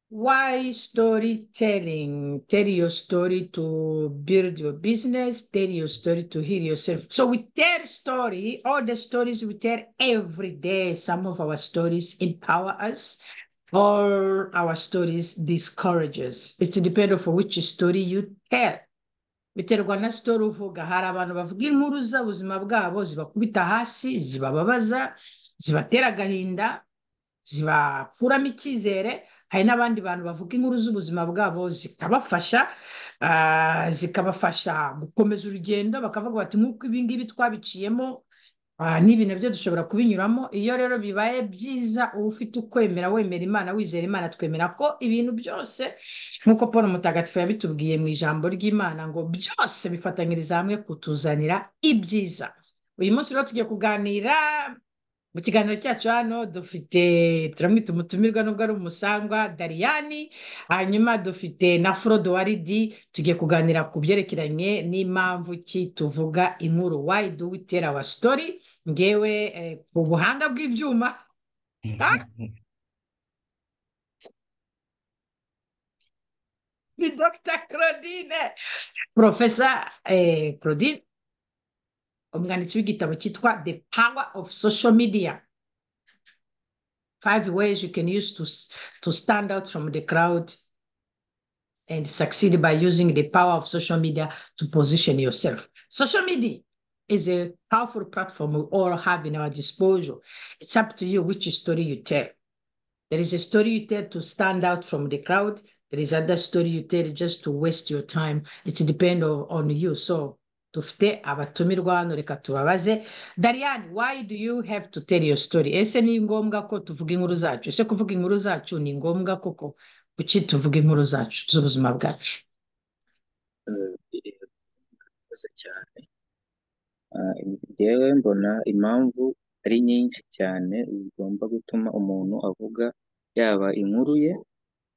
Why storytelling? Tell your story to build your business, tell your story to heal yourself. So we tell story, all the stories we tell every day. Some of our stories empower us, or our stories discourage us. It depends on which story you tell. biterwa na sitori uvuga hari abantu bavuga inkuru z'ubuzima bwabo zibakubita hasi zibababaza zibatera agahinda zibakuramo icyizere hari n'abandi bantu bavuga inkuru z'ubuzima bwabo zikabafasha zikabafasha gukomeza urugendo bakavuga bati nk'uko ibi ngibi twabiciyemo n'ibi nabyo dushobora kubinyuramo iyo rero bibaye byiza uba ufite ukwemera wemera imana wizera imana twemera ko ibintu byose nk'uko paul mutagatifu yabitubwiye mu ijambo ry'imana ngo byose bifatanyiriza hamwe kutuzanira ibyiza uyu munsi rero tugiye kuganira mu kiganiro cyacu hano dufite turamwita umutumirwa nubwo ari umusangwa dariyani hanyuma dufite na forodo waridi tugiye kuganira ku byerekeranye n'impamvu ki tuvuga inkuru wayidu witera wa sitori ngewe eh, ku buhanga bw'ibyuma ni dr claudine profesa eh, claudine umwanditsi w'igitabo cyitwa the power of social media five ways you can use to, s- to stand out from the crowd and succeed by using the power of social media to position yourself. Social media is a powerful platform we all have in our disposal. It's up to you which story you tell. There is a story you tell to stand out from the crowd. There is other story you tell just to waste your time. It's depend on, on you. So dufite abatumirwa hano reka tubabaze darian why do you have to tell your story ese ni ngombwa ko tuvuga inkuru zacu ese kuvuga inkuru zacu ni ngombwa koko kuki tuvuga inkuru zacu z'ubuzima bwacu birakoze cyane Ah, njyewe mbona impamvu ari nyinshi cyane zigomba gutuma umuntu avuga yaba inkuru ye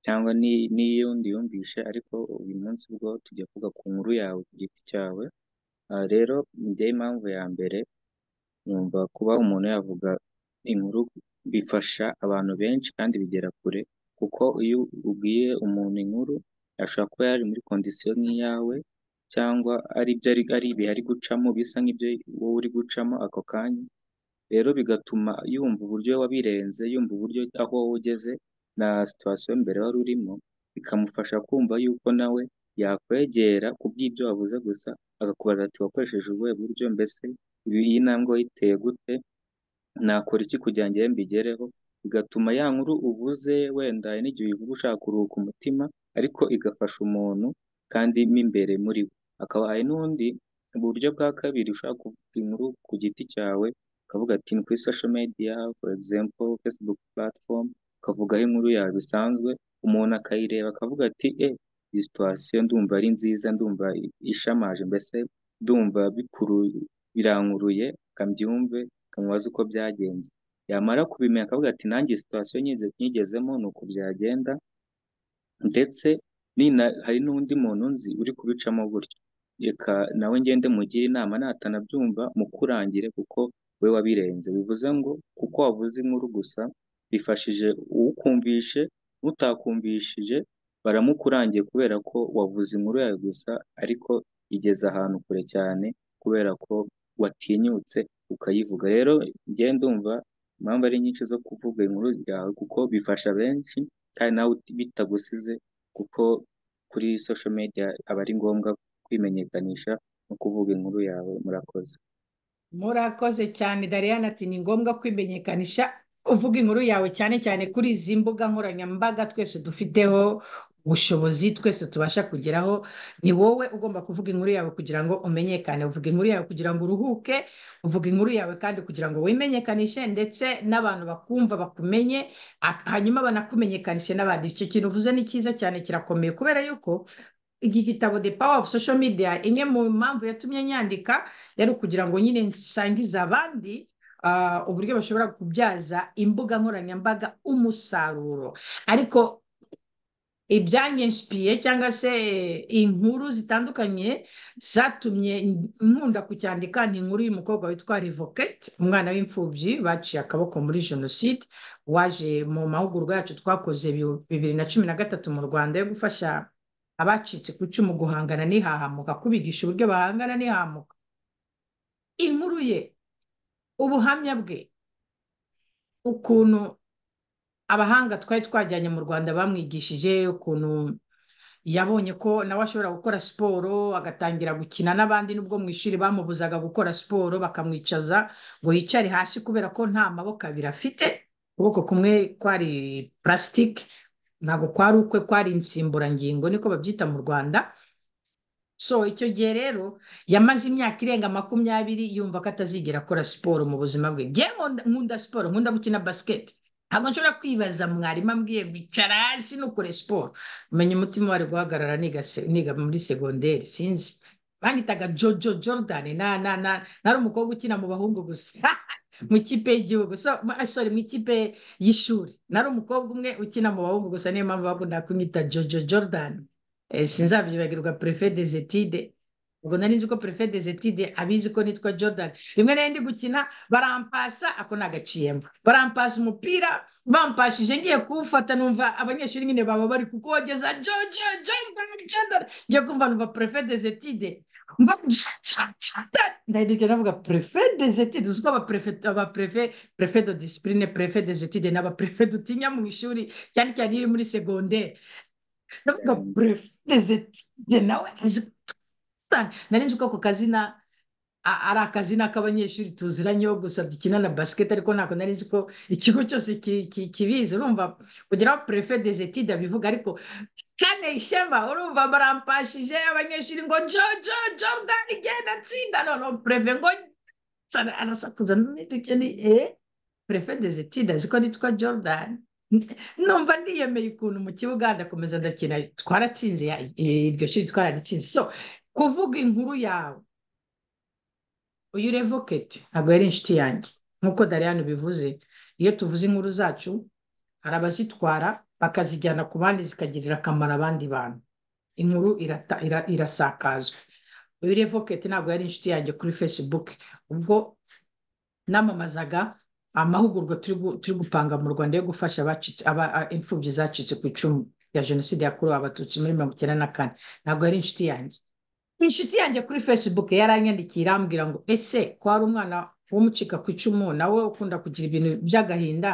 cyangwa ni- n'iyundi yumvishe ariko uyu munsi bwo tujya kuvuga ku nkuru yawe ku giti cyawe Ah, rero njyewe impamvu ya mbere numva kuba umuntu yavuga inkuru bifasha abantu benshi kandi bigera kure kuko iyo ubwiye umuntu inkuru ashobora kuba yari muri kondisiyo nk'iyawe cyangwa ari ibyo ari ari ibihe ari gucamo bisa nk'ibyo wowe uri gucamo ako kanya rero bigatuma yumva uburyo wabirenze yumva uburyo aho wowe ugeze na situwasiyo mbere wari urimo bikamufasha kumva yuko nawe yakwegera ku bw'ibyo wavuze gusa akakubaza ati wakoresheje ubuhe buryo mbese ibi- iyi ntambwe wayiteye gute nakora iki kugira ngo iyo mbigereho bigatuma ya nkuru uvuze wenda hari n'igihe uyivuga ushaka kuruhuka umutima ariko igafasha umuntu kandi mo imbere muri we akaba hari n'undi buryo bwa kabiri ushaka kuvuga inkuru ku giti cyawe ukavuga ati ni kuri social media for example facebook platform ukavugaho inkuru yawe bisanzwe umuntu akayireba akavuga ati eh iyi situation ndumva ari nziza ndumva ishamaje mbese ndumva bikuru birankuruye kambyumve kamubaza uko byagenze yamara kubimenya akavuga ati nanjye iyi situwasiyo nyize- nyigezemo ni uku byagenda ndetse nina hari n'undi muntu nzi uri kubicamo gutyo reka nawe ngende mugire inama natanabyumva mukurangire kuko we wabirenze bivuze ngo kuko wavuze inkuru gusa bifashije uwukumvishe utakumvishije baramukurangiye kubera ko wavuze inkuru yawe gusa ariko igeze ahantu kure cyane kubera ko watinyutse ukayivuga rero ngende ndumva impamvu ari nyinshi zo kuvuga inkuru yawe kuko bifasha benshi kandi nawe uti- bitagusize kuko kuri social media aba ari ngombwa kwimenyekanisha no kuvuga inkuru yawe murakoze murakoze cyane dariana ati ni ngombwa kwimenyekanisha uvuga inkuru yawe cyane cyane kuri izi mbuga nkoranyambaga twese dufiteho ubushobozi twese tubasha kugeraho ni wowe ugomba kuvuga inkuru yawe kugira ngo umenyekane uvuga inkuru yawe kugira ngo uruhuke uvuga inkuru yawe kandi kugira ngo wimenyekanishe ndetse n'abantu bakumva bakumenye ak- hanyuma banakumenyekanishe n'abandi icyo kintu uvuze ni cyiza cyane kirakomeye kubera yuko iki gitabo the power of social media imwe mu mpamvu yatumye nyandika yari ukugira ngo nyine nsangize abandi ah, uburyo bashobora kubyaza imbuga nkoranyambaga umusaruro ariko ibyanyinsipiriye cyangwa se inkuru zitandukanye zatumye nkunda kucyandika ni inkuru y'umukobwa witwa revoketi umwana w'imfubyi baciye akaboko muri jenoside waje mu mahugurwa yacu twakoze bibiri na cumi na gatatu mu rwanda yo gufasha abacitse ku icumu guhangana n'ihahamuka kubigisha uburyo bahangana n'ihahamuka inkuru ye ubuhamya bwe ukuntu abahanga twari twajyanye mu rwanda bamwigishije ukuntu yabonye ko nawe ashobora gukora siporo agatangira gukina n'abandi nubwo mu ishuri bamubuzaga gukora siporo bakamwicaza ngo yicare hasi kubera ko nta maboko abiri afite ukuboko kumwe kwari purasitike ntabwo kwari ukwe kwari insimburangingo niko babyita mu rwanda so icyo gihe rero yamaze imyaka irenga makumyabiri yumva ko atazigera akora siporo mu buzima bwe nkunda siporo nkunda gukina basiketi ntabwo nshobora kwibaza mwarimu ambwiye kwicara hasi nukore siporo menya umutima wari guhagarara niga muri segonderi sinzi banyitaga jojo jordan na na na nari umukobwa ukina mu bahungu gusa mu ikipe y'igihugu sorry mu ikipe y'ishuri nari umukobwa umwe ukina mu bahungu gusa niyo mpamvu bakunda kumwita jojo jordan sinzabyibagirwa perefe dezetide ubwo nari nzi ko perefe dezetide abizi ko nitwa jordan rimwe nari ndi gukina barampasa ako ni agaciyemo barampasa umupira bampashije ngiye kuwufata numva abanyeshuri nyine baba bari kukogeza jojo jordan jordan ngiye kumva numva perefe dezetide ngo ndahindukira navuga perefe dezetide uzi ko abaperefe perefe do disipurine perefe dezetide ni abaperefe dutinya mu ishuri cyane cyane iyo uri muri segonderi ndavuga perefe dezetide nawe azi nari nzi ko ako kazina ari akazina k'abanyeshuri tuziranyeho gusa dukina na basiketi ariko ntabwo nari nzi ko ikigo cyose kibizi urumva kugira ngo perefe dezetide abivuga ariko kane ishema urumva barampashije abanyeshuri ngo jo jo jo ndani genda tsinda none perefe ngo arasakuza n'udukeni eh perefe dezetide azi ko nitwa jordan numva ndiyemeye ukuntu mu kibuga ndakomeza ndakina twaratsinze iryo shuri twararitsinze so kuvuga inkuru yawe uyu revoketi ntabwo yari inshuti yanjye nk'uko dariyani bivuze iyo tuvuze inkuru zacu hari abazitwara bakazijyana ku bandi zikagirira akamaro abandi bantu inkuru irasakazwa uyu revoketi ntabwo yari inshuti yanjye kuri fesibuke ubwo namamazaga amahugurwa turi gupanga mu rwanda yo gufasha imfubyi zacitse ku icumu ya jenoside yakorewe abatutsi muri mirongo icyenda na kane ntabwo yari inshuti yanjye inshuti yanjye kuri fesibuke yaranyandikiye irambwira ngo ese ko hari umwana w'umucika ku icumu nawe ukunda kugira ibintu by'agahinda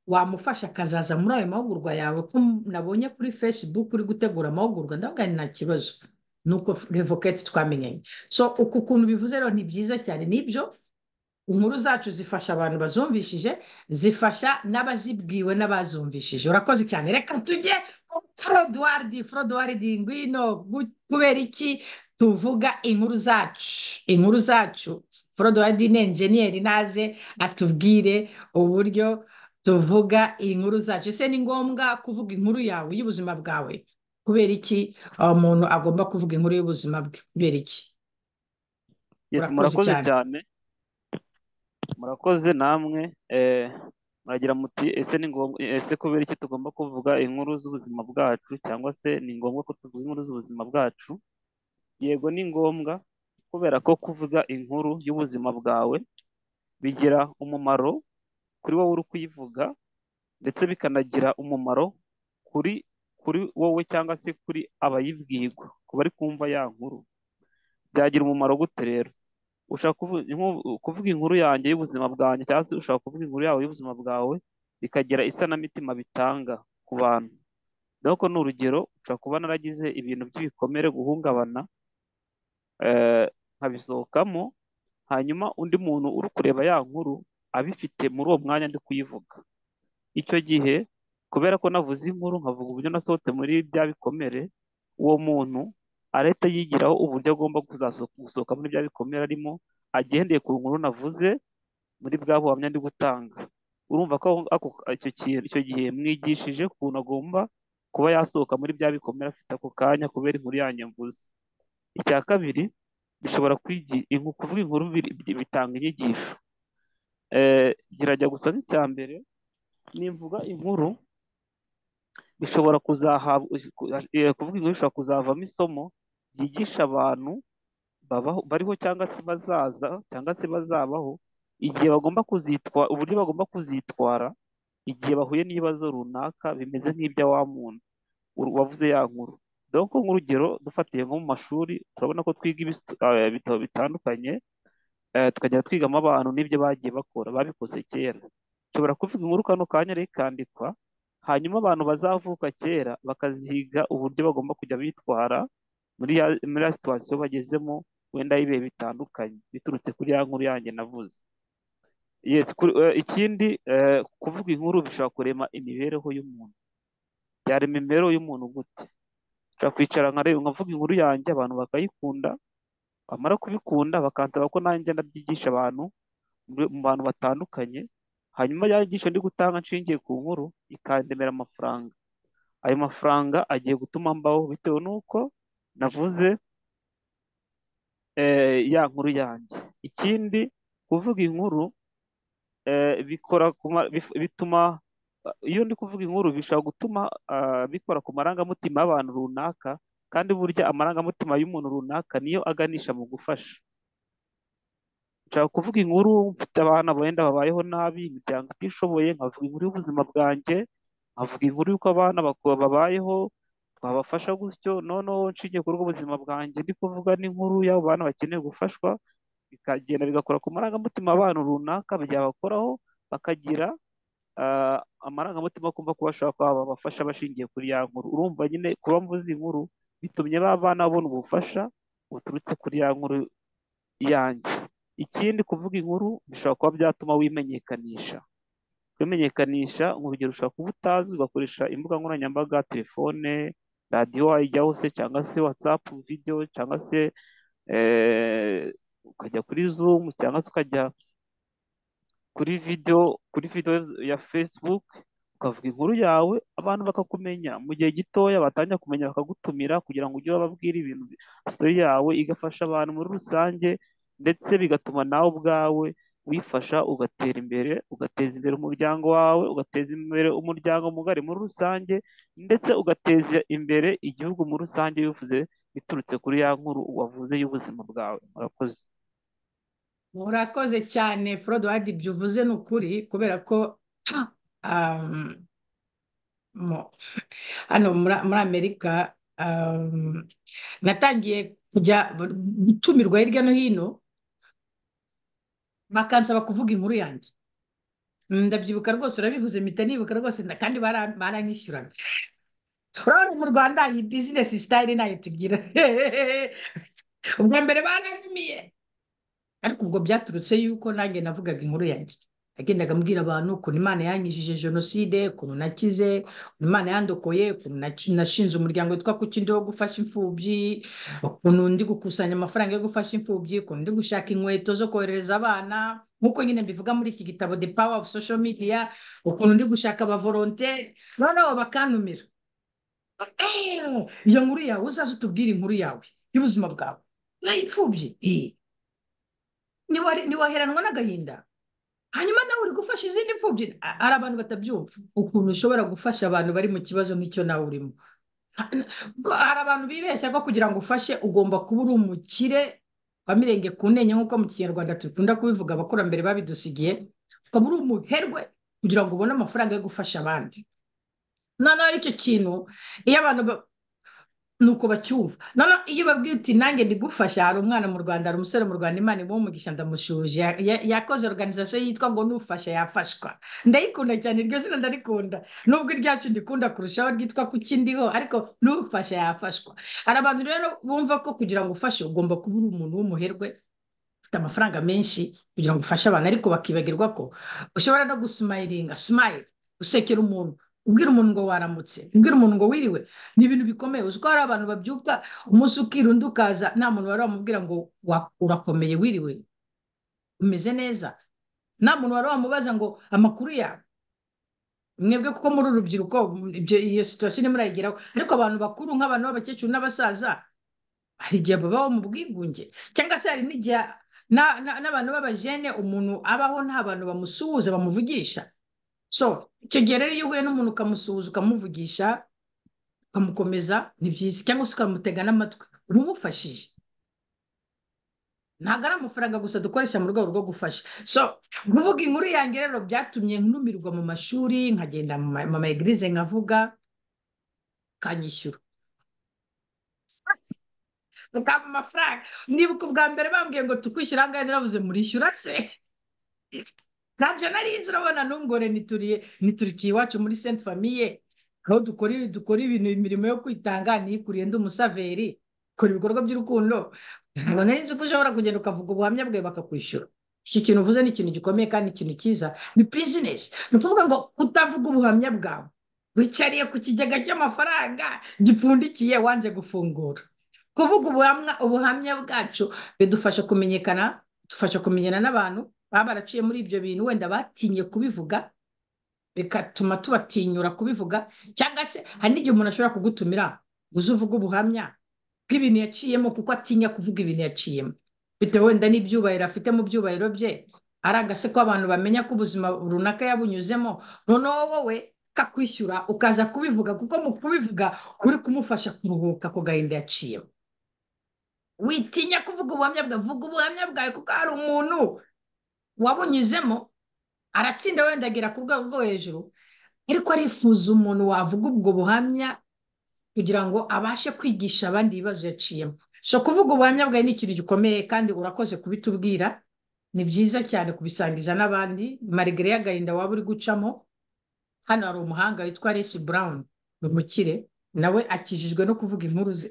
wamufasha akazaza muri ayo mahugurwa yawe ko nabonye kuri fesibuke uri gutegura amahugurwa ndavuga nta kibazo ni uko revoketi twamenyanye so uku kuntu bivuze rero ni byiza cyane nibyo inkuru zacu zifasha abantu bazumvishije zifasha n'abazibwiwe n'abazumvishije urakoze cyane reka tujye forodwaridi forodwaridi ngwino kubera iki tuvuga inkuru zacu inkuru zacu forodowadi ni enjeniyeri naze atubwire uburyo tuvuga inkuru zacu ese ni ngombwa kuvuga inkuru yawe y'ubuzima bwawe kubera iki umuntu agomba kuvuga inkuru y'ubuzima bwe kubera iki murakoze cyane murakoze namwe muragira muti ese ni ngombwa ese kubera iki tugomba kuvuga inkuru z'ubuzima bwacu cyangwa se ni ngombwa ko tuvuga inkuru z'ubuzima bwacu yego ni ngombwa kubera ko kuvuga inkuru y'ubuzima bwawe bigira umumaro kuri wowe uri kuyivuga ndetse bikanagira umumaro kuri kuri wowe cyangwa se kuri abayibwirwa ku bari kumva ya nkuru byagira umumaro gute rero ushaka kuvuga inkuru yanjye y'ubuzima bwanjye cyangwa se ushaka kuvuga inkuru yawe y'ubuzima bwawe bikagira isanamitima bitanga ku bantu nuko ni urugero ushobora kuba naragize ibintu by'ibikomere guhungabana nkabisohokamo hanyuma undi muntu uri kureba ya nkuru abifite muri uwo mwanya ndi kuyivuga icyo gihe kubera ko navuze inkuru nkavuga uburyo nasohotse muri bya bikomere uwo muntu arahita yigiraho uburyo agomba gusohoka muri bya bikomere arimo agendeye ku nkuru navuze muri bwa buhamya ndi gutanga urumva ko icyo gihe mwigishije ukuntu agomba kuba yasohoka muri bya bikomere afite ako kanya kubera inkuru yanjye mvuze icya kabiri bishobora kuvuga inkuru bitanga inyigisho girajya gusa n'icya mbere nimvuga inkuru ishobora kuzahabwa eh, kuvuga inkuru ishobora kuzavamo isomo ryigisha abantu babaho bariho cyangwa se bazaza cyangwa se bazabaho igihe bagomba kuzitwara uburyo bagomba kuzitwara igihe bahuye n'ibibazo runaka bimeze nk'ibya wa muntu uru- wavuze ya nkuru dore ko nk'urugero dufatiye nko mu mashuri turabona ko twiga ibis- eh, ibitabo bitandukanye eh, tukajya twigamo abantu n'ibyo bagiye bakora babikoze kera nshobora kuvuga inkuru kano kanya yari kandikwa hanyuma abantu bazavuka kera bakaziga uburyo bagomba kujya bitwara muri ya muri ya situwasiyo bagezemo wenda y'ibihe bitandukanye biturutse kuri ya nkuru yanjye navuze yes kuri- eh, ikindi eh, kuvuga inkuru bishobora kurema imibereho y'umuntu byarema imibereho y'umuntu gute nshobora kwicara nkareba nkavuga inkuru yanjye abantu bakayikunda bamara kubikunda bakansaba ko nanjye ngenda byigisha abantu muri- mu bantu batandukanye hanyuma ya nyigisho ndi gutanga nshingiye ku nkuru ikandemera amafaranga ayo mafaranga agiye gutuma mbaho bitewe n'uko navuze eh, ya nkuru yanjye ikindi kuvuga inkuru eh, bikora ku ma- bif- bituma iyo ndi kuvuga inkuru bishobora gutuma ah, bikora ku marangamutima y'abantu runaka kandi burya amarangamutima y'umuntu runaka niyo aganisha mu gufasha nshaka kuvuga inkuru mfite abana wenda babayeho nabi imiryango itishoboye nkavuga inkuru y'ubuzima bwanjye nkavuga inkuru y'uko abana bako- babayeho twabafasha gutyo noneho nshingiye kuri ubwo buzima bwanjye ndi kuvuga n'inkuru y'abo bana bakeneye gufashwa bikagenda bigakora ku marangamutima abantu runaka byabakoraho bakagira ah, amarangamutima yo kumva ko bashobora kuba babafasha bashingiye kuri ya nkuru urumva nyine kuba mvuze inkuru bitumye ba bana babona ubufasha buturutse kuri ya nkuru yanjye ikindi kuvuga inkuru bishobora kuba byatuma wimenyekanisha kwimenyekanisha mu rugero ushobora kuba utazi ugakoresha imbuga nkoranyambaga telefone radiyo wayijyaho se cyangwa se watsapu videwo cyangwa se eh, ukajya kuri zumu cyangwa se ukajya kuri videwo kuri videwo ya facebook ukavuga inkuru yawe abantu bakakumenya mu gihe gitoya batangira kumenya bakagutumira kugira ngo ujye ubabwire ibintu sitori yawe igafasha abantu muri rusange ndetse bigatuma nawe ubwawe wifasha ugatera imbere ugateza imbere umuryango wawe ugateza imbere umuryango mugari muri rusange ndetse ugateza imbere igihugu muri rusange bivuze biturutse kuri ya nkuru wavuze y'ubuzima bwawe murakoze Murakoze cyane Forowadi ibyo uvuze ni ukuri kubera ko um, mu- hano muri muri Amerika um, natangiye kujya gutumirwa hirya no hino bakansaba kuvuga inkuru yanjye ndabyibuka rwose urabivuze mpita nibuka rwose nda- kandi bara- baranyishyuraga urabona mu Rwanda iyi bizinesi sitayire ntayo tugira ubwa mbere baranyumiye ariko ubwo byaturutse yuko nanjye navugaga inkuru yanjye nagendaga mbwira abantu ukuntu imana yanyijije jenoside ukuntu nakize ukuntu imana yandokoye ukuntu naci- nashinze umuryango witwa kukindi wo gufasha imfubyi ukuntu ndi gukusanya amafaranga yo gufasha imfubyi ukuntu ndi gushaka inkweto zo kohereza abana nk'uko nyine mbivuga muri iki gitabo the power of social media ukuntu ndi gushaka abavolonteri noneho bakantumira "Eh, iyo nkuru yawe uzaze utubwire inkuru yawe y'ubuzima bwawe nayipfubye ntiwari- ntiwaheranwa n'agahinda hanyuma nawe uri gufasha izindi mfubyi A- hari abantu batabyumva ukuntu ushobora gufasha abantu bari mu kibazo nk'icyo nawe urimo Ha- n- ko- hari abantu bibeshya ko kugira ngo ufashe ugomba kuba uri umukire wamirenge ku ntenyo nk'uko mu kinyarwanda dukunda kubivuga abakurambere babidusigiye ukaba uri umuherwe kugira ngo ubone amafaranga yo gufasha abandi noneho aricyo kintu iyo abantu ba- nuko bacyumva noneho iyo babwiye uti nanjye ndigufasha hari umwana mu rwanda hari umusore mu rwanda imana imuha umugisha ndamushuje Ya- ya- yakoze organization yitwa ngo nufasha yafashwa ndayikunda cyane iryo zina ndarikunda nubwo iryacu ndikunda kurushaho ryitwa kuki ndiho ariko nufasha yafashwa hari abantu rero bumva ko kugira ngo ufashe ugomba kuba uri umuntu w'umuherwe ufite amafaranga menshi kugira ngo ufashe abantu ariko bakibagirwa ko ushobora no gusimayiringa simayiri gusekera umuntu ubwira umuntu ngo waramutse ubwira umuntu ngo wiriwe ni ibintu bikomeye uzi ko hari abantu babyuka umunsi ukira undi ukaza nta muntu wari wamubwira ngo wa- urakomeye wiriwe umeze neza nta muntu wari wamubaza ngo amakuru yawe mwebwe kuko muri uru rubyiruko ibyo- iyo situwasiyo irimo irayigeraho ariko abantu bakuru nk'abantu b'abakecuru n'abasaza hari igihe babaho mu bwigunge cyangwa se hari n'igihe na- na- n'abantu b'abajene umuntu abaho nta bantu bamusuhuza bamuvugisha so icyo gihe rero iyo uhuye n'umuntu ukamusuhuza ukamuvugisha ukamukomeza ni byiza cyangwa se ukamutega n'amatwi umumufashije ntabwo ari amafaranga gusa dukoresha mu rwego rwo gufasha so kuvuga inkuru yanjye rero byatumye ntumirwa mu mashuri nkagenda mu ma egirize nkavuga kanyishyura ukampa amafaranga nibuka ubwa mbere bambwiye ngo tukwishyura aha ngaha naravuze murishyura se ntabyo narizi urabona ntungore ntiturikiye iwacu muri senti famiye aho dukora ibintu imirimo yo kwitanga ntikuriye ndi umusaveri ukora ibikorwa by'urukundo ntabwo narizi ko ushobora kugenda ukavuga ubuhamya bwe bakakwishyura iki kintu uvuze ni ikintu gikomeye kandi ikintu cyiza ni bizinesi ni ukuvuga ngo kutavuga ubuhamya bwawe wicariye ku kigega cy'amafaranga gipfundikiye wanze gufungura kuvuga ubuhamya ubuhamya bwacu bidufasha kumenyekana dufasha kumenyana n'abantu baba baraciye muri ibyo bintu wenda batinye kubivuga bigatuma tubatinyura kubivuga cyangwa se hari n'igihe umuntu ashobora kugutumira uzi uvuga ubuhamya bw'ibintu yaciyemo kuko atinya kuvuga ibintu yaciyemo bitewe wenda n'ibyubahiro afite mu byubahiro bye ari agase ko abantu bamenya ko ubuzima runaka yabunyuzemo noneho wowe kakwishyura ukaza kubivuga kuko mu kubivuga uri kumufasha kuruhuka ku gahinda yaciyemo witinya kuvuga ubuhamya bwawe vuga ubuhamya bwawe kuko hari umuntu wabunyuzemo aratsinda wenda agera ku rwego rwo hejuru ariko arifuza umuntu wavuga ubwo buhamya kugira ngo abashe kwigisha abandi ibibazo yaciyemo so kuvuga ubuhamya bwawe ni ikintu gikomeye kandi urakoze kubitubwira ni byiza cyane kubisangiza n'abandi marigare y'agahinda waba uri gucamo hano hari umuhanga witwa resi burawuni ni umukire nawe akijijwe no kuvuga inkuru ze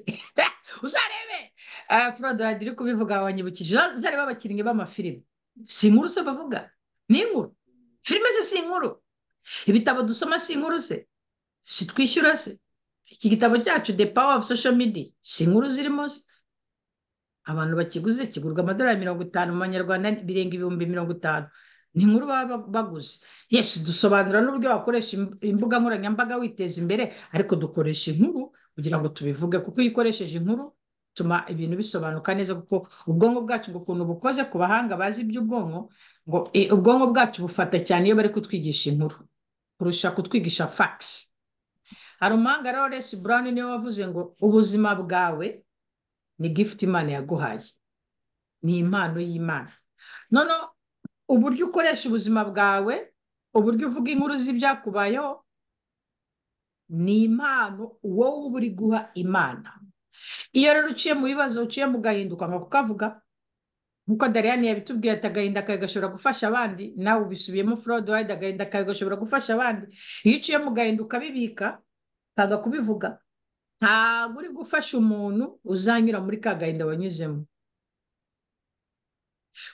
uzarebe forodadi iri kubivuga wanyibukije uzarebe abakinnyi b'amafilime si inkuru se bavuga ni inkuru filime ze si inkuru ibitabo dusoma si inkuru se si twishyura se iki gitabo cyacu the power of social media si inkuru zirimo abantu bakiguze kigurwa amadolari mirongo itanu mu manyarwanda birenga ibihumbi mirongo itanu ni inkuru baba baguze yesu dusobanura n'uburyo wakoresha imbuga nkoranyambaga witeza imbere ariko dukoresha inkuru kugira ngo tubivuge kuko iyo ukoresheje inkuru bituma ibintu bisobanuka neza kuko ubwonko bwacu ngo ukuntu bukoze ku bahanga bazi iby'ubwonko ngo ubwonko bwacu bufata cyane iyo bari kutwigisha inkuru kurusha kutwigisha fagisi hari umuhanga rero resi burawuni niwe wavuze ngo ubuzima bwawe ni gifuti imana yaguhaye ni impano y'imana none uburyo ukoresha ubuzima bwawe uburyo uvuga inkuru z'ibyakubayeho ni impano wowe uba uri guha imana iyo rero uciye mu bibazo uciye mu gahinduka nka kukavuga nk'uko dariyani yabitubwiye ati agahinda kawe gashobora gufasha abandi nawe ubisubiyemo forode wayidi agahinda kawe gashobora gufasha abandi iyo uciye mu gahinda ukabibika ntabwo kubivuga ntabwo uri gufasha umuntu uzanyura muri ka gahinda wanyuzemo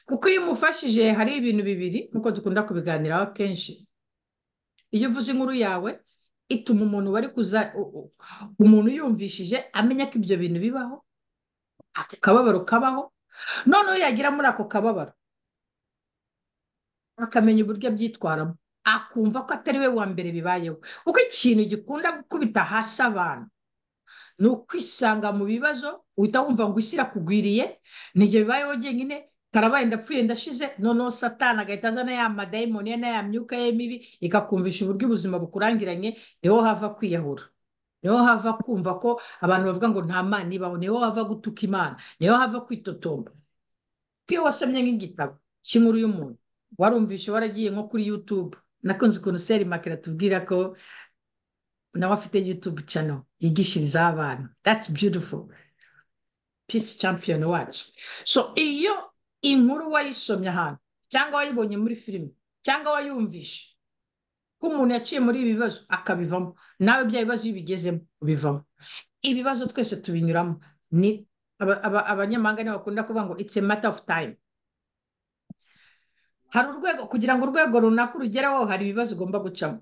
kuko iyo umufashije hari ibintu bibiri nk'uko dukunda kubiganiraho kenshi iyo uvuze inkuru yawe ituma umuntu wari kuza umuntu yumvishije amenya ko ibyo bintu bibaho ako kababaro kabaho noneho yagira muri ako kababaro akamenya uburyo abyitwaramo akumva ko atari we wa mbere bibayeho kuko ikintu gikunda gukubita hasi abantu ni ukwisanga mu bibazo uhita wumva ngo isi irakugwiriye nijye bibayeho njyenyine karabaye ndapfuye ndashize noneho satana agahita azana ya madayimoni ye n'aya myuka ye mibi ikakumvisha uburyo ubuzima bukurangiranye niho hava kwiyahura niho hava kumva ko abantu bavuga ngo nta mana ibaho niho hava gutuka imana niho hava kwitotomba iyo wasomye nk'igitabo cy'inkuru y'umuntu warumvishe waragiye nko kuri yutube nakunze ukuntu seri makera tubwira ko nawe afite yutube cano yigishiriza abana that's beautiful peace champion wacu so iyo inkuru wayisomye ahantu cyangwa wayibonye muri filime cyangwa wayumvishe ko umuntu yaciye muri ibi bibazo akabivamo nawe bya bibazo iyo ubigezemo ubivamo ibibazo twese tubinyuramo ni abanyamahanga nibo bakunda kuvuga ngo it's a matter of time hari urwego kugira ngo urwego runaka urugereho hari ibibazo ugomba gucamo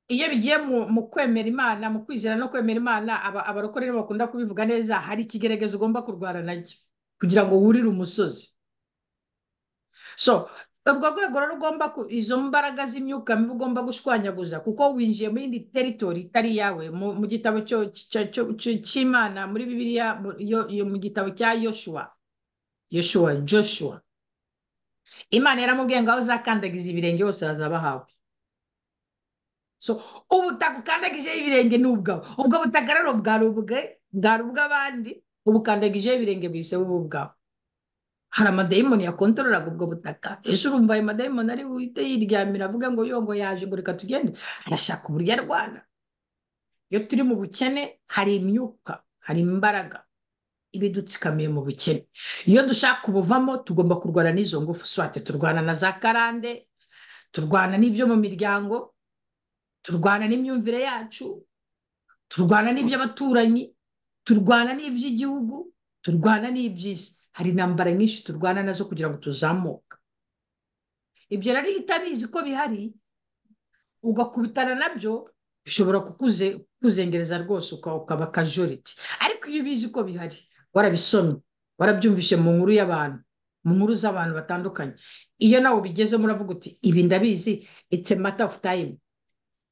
iyo bigiye mu kwemera imana mu kwizera no kwemera imana abarokore bakunda kubivuga neza hari ikigeregezo ugomba kurwara nacyo kugira ngo wurire umusozi so urwo rwego rero ugomba izo mbaraga z'imyuka mibi ugomba gushwanyaguza kuko winjiye mu yindi teritori itari iyawe mu gitabo cy'imana muri bibiliya mu gitabo cya yoshuwa yoshuwa joshua imana yaramubwiye ngo aho uzakandagiza ibirenge hose hazaba hawe so ubutaka ukandagijeho ibirenge ni ubwawe ubwo butaka rero bwari ubwe bwari ubw'abandi ubu ukandagijeho ibirenge bwise buba ubwawe hari amadayimoni yakontorora ubwo butaka ejo urumva ayo madayimoni ari buhite yiryamira avuga ngo yongo yaje ngo reka tugende arashaka uburyo arwana iyo turi mu bukene hari imyuka hari imbaraga iba idutsikamiye mu bukene iyo dushaka ubuvamo tugomba kurwana n'izo ngufu swate turwana na za karande turwana n'ibyo mu miryango turwana n'imyumvire yacu turwana n'iby'abaturanyi turwana n'iby'igihugu turwana n'iby'isi hari intambara nyinshi turwana nazo kugira ngo tuzamuke ibyo rero iyo utabizi ko bihari ugakubitana nabyo bishobora kukuzengereza rwose ukaba akajoriti ariko iyo ubizi ko bihari warabisomye warabyumvishe mu nkuru y'abantu mu nkuru z'abantu batandukanye iyo nawe ubigezemo uravuga uti ibi ndabizi it's a matter of time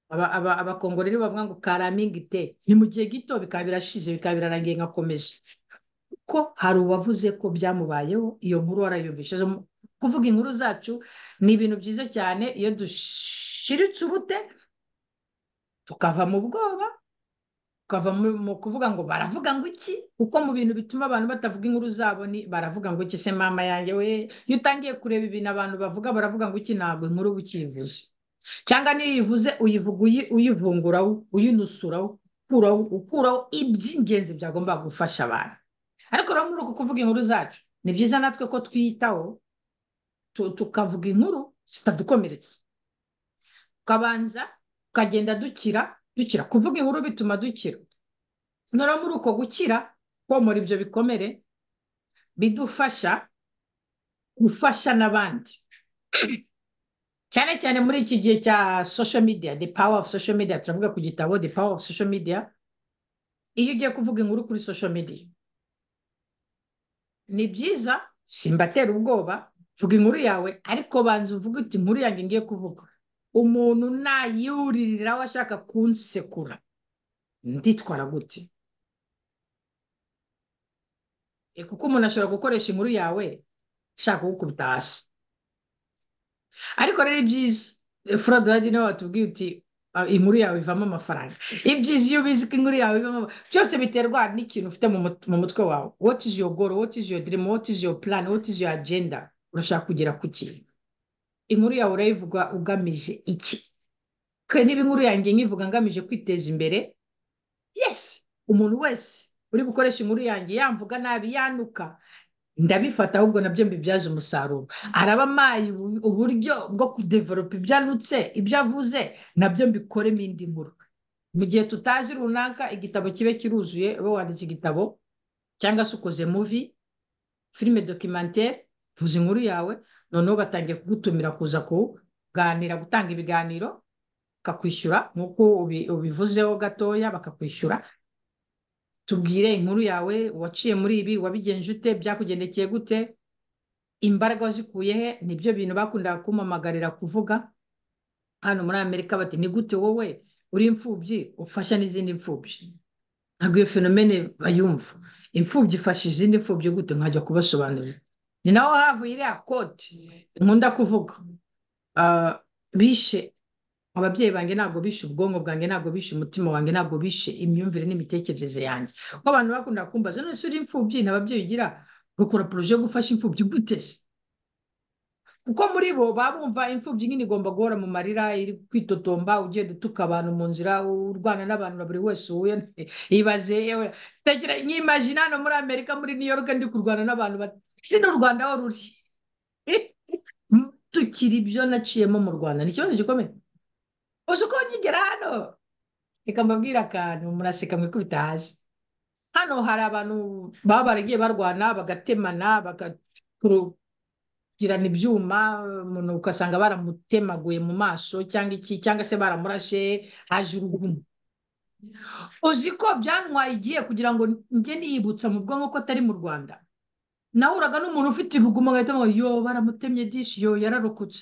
abakongorero bavuga ngo karamingite ni mu gihe gito bikaba birashize bikaba birarangiye nkakomeza ko hari uwavuze ko byamubayeho iyo nkuru warayumvishe kuvuga inkuru zacu ni ibintu byiza cyane iyo dushiritse ubute tukava mu bwoba tukava mu kuvuga ngo baravuga ngo iki kuko mu bintu bituma abantu batavuga inkuru zabo ni baravuga ngo iki se mama yanjye we iyo utangiye kureba ibintu abantu bavuga baravuga ngo iki ntabwo inkuru uba ukiyivuze cyangwa niyo uyivuze uyivuga uyivunguraho uyinusuraho ukuraho ukuraho iby'ingenzi byagomba gufasha abantu ariko rero muri uku kuvuga inkuru zacu ni byiza natwe ko twiyitaho tukavuga inkuru zitadukomeretsa tukabanza tukagenda dukira dukira kuvuga inkuru bituma dukira noneho muri uko gukira komora ibyo bikomere bidufasha gufasha n'abandi cyane cyane muri iki gihe cya sosho midiya the power of social media turavuga ku gitabo the power of social media iyo ugiye kuvuga inkuru kuri sosho midiya ni byiza simbatera ubwoba vuga inkuru yawe ariko banza uvuge uti inkuru yanjye ngiye kuvuga umuntu nayiwuririraho ashaka kunsekura nditwara gute kuko umuntu ashobora gukoresha inkuru yawe ashaka kugukubita hasi ariko rero ibyiza furodi wajya niwe watubwiye uti inkuru yawe ivamo amafaranga ibyiza iyo ubizi ko inkuru yawe ivamo byose biterwa n'ikintu ufite mu mutwe wawe woti izi yo goro woti izi yo dirimu woti izi yo purani woti izi yo agenda urashaka kugera ku kintu inkuru yawe urayivuga ugamije iki niba inkuru yanjye nkivuga ngamije kwiteza imbere yesi umuntu wese uri gukoresha inkuru yanjye yamvuga nabi yanuka ndabifata ahubwo nabyo mbibyaza umusaruro araba amaye uburyo bwo kudeveropa ibyanutse ibyo avuze nabyo mbikoremo indi nkuru mu gihe tutazi runaka igitabo kibe kiruzuye uba wanditse igitabo cyangwa se ukoze muvi filime dokimantere vuza inkuru yawe noneho batangiye kugutumira kuza kuganira gutanga ibiganiro bakakwishyura nk'uko ubivuzeho gatoya bakakwishyura tubwire inkuru yawe waciye muri ibi wabigenje ute byakugendekeye gute imbaraga wazikuye he nibyo bintu bakundaga kumamagarira kuvuga hano muri amerika bati ni gute wowe uri imfubyi ufasha n'izindi mfubyi ntabwo iyo fenomene bayumva imfubyi ifasha izindi mfubyi gute nkajya kubasobanurira ni naho havuye iriya koti nkunda kuvuga bishe ababyeyi banjye ntabwo bishe ubwonko bwanjye ntabwo bishe umutima wanjye ntabwo bishe imyumvire n'imitekerereze yanjye kuko abantu bakunda kumbaza none se uri imfubyi nta babyeyi ugira bakora poroje yo gufasha imfubyi gute se kuko muri bo baba bumva imfubyi nyine igomba guhora mu marira iri kwitotomba ugenda utuka abantu mu nzira urwana n'abantu na buri wese uhuye ibaze yewe nyimajina hano muri amerika muri new york ndi kurwana n'abantu si n'u rwanda aho ruri tukiri ibyo naciyemo mu rwanda ni ikibazo gikomeye uzi uko nkigera hano reka mbabwire akantu muraseka mwikubita hasi hano hari abantu baba baragiye barwana bagatemana bagakirana ibyuma umuntu ugasanga baramutemaguye mu maso cyangwa iki cyangwa se baramurashe haje urugumu uzi ko byantwaye igihe kugira ngo njye niyibutsa mu bwonko ko atari mu rwanda nahuraga n'umuntu ufite ibigumo agahita ngo yo baramutemye dishi yo yararokotse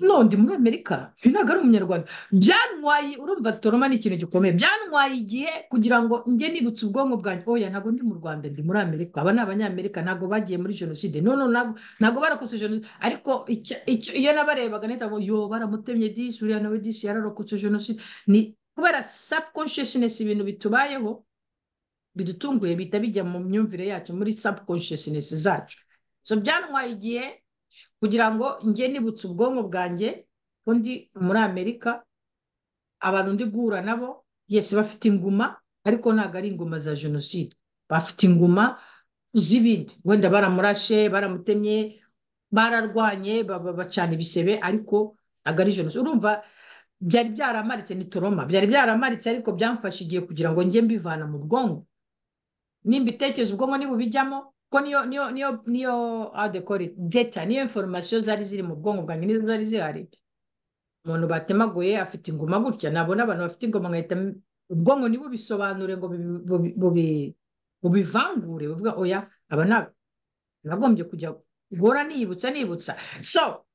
none muri amerika uyu ntabwo ari umunyarwanda byantwaye urumva toroma ni ikintu gikomeye byantwaye igihe kugira ngo njye nibutse ubwonko bwanjye oya ntabwo ndi mu rwanda ndi muri amerika aba ni abanyamerika ntabwo bagiye muri jenoside no no ntabwo ntabwo barakoze jenoside ariko icyo- icyo- iyo nabarebaga nahita ngo yo baramutemye disi uriya nawe disi yararokotse jenoside ni kubera subconsciousness ibintu bitubayeho bidutunguye bihita bijya mu myumvire yacu muri subconsciousness zacu so byantwaye igihe kugira ngo njye nibutse ubwonko bwanjye ko ndi muri amerika abantu ndi guhura nabo yesi bafite inguma ariko ntabwo ari inguma za jenoside bafite inguma z'ibindi wenda baramurashe baramutemye bararwanye ba- ba- bacana ibisebe ariko ntabwo ari jenoside urumva byari byaramaritse ni toroma byari byaramaritse ariko byamfashe igihe kugira ngo njye mbivana mu bwonko nimba ibitekerezo ubwonko ntibubijyamo kuko niyo niyo niyo niyo how they call it data niyo information zari ziri mu bwonko bwanjye nizo zari zihari umuntu batemaguye afite ingoma gutya nabona abantu bafite ingoma nkahita m- ubwonko ntibubisobanure ngo bubi- bubi- bubi- bubivangure buvuga oya aba ni aba nagombye kujya guhora niyibutsa nibutsa so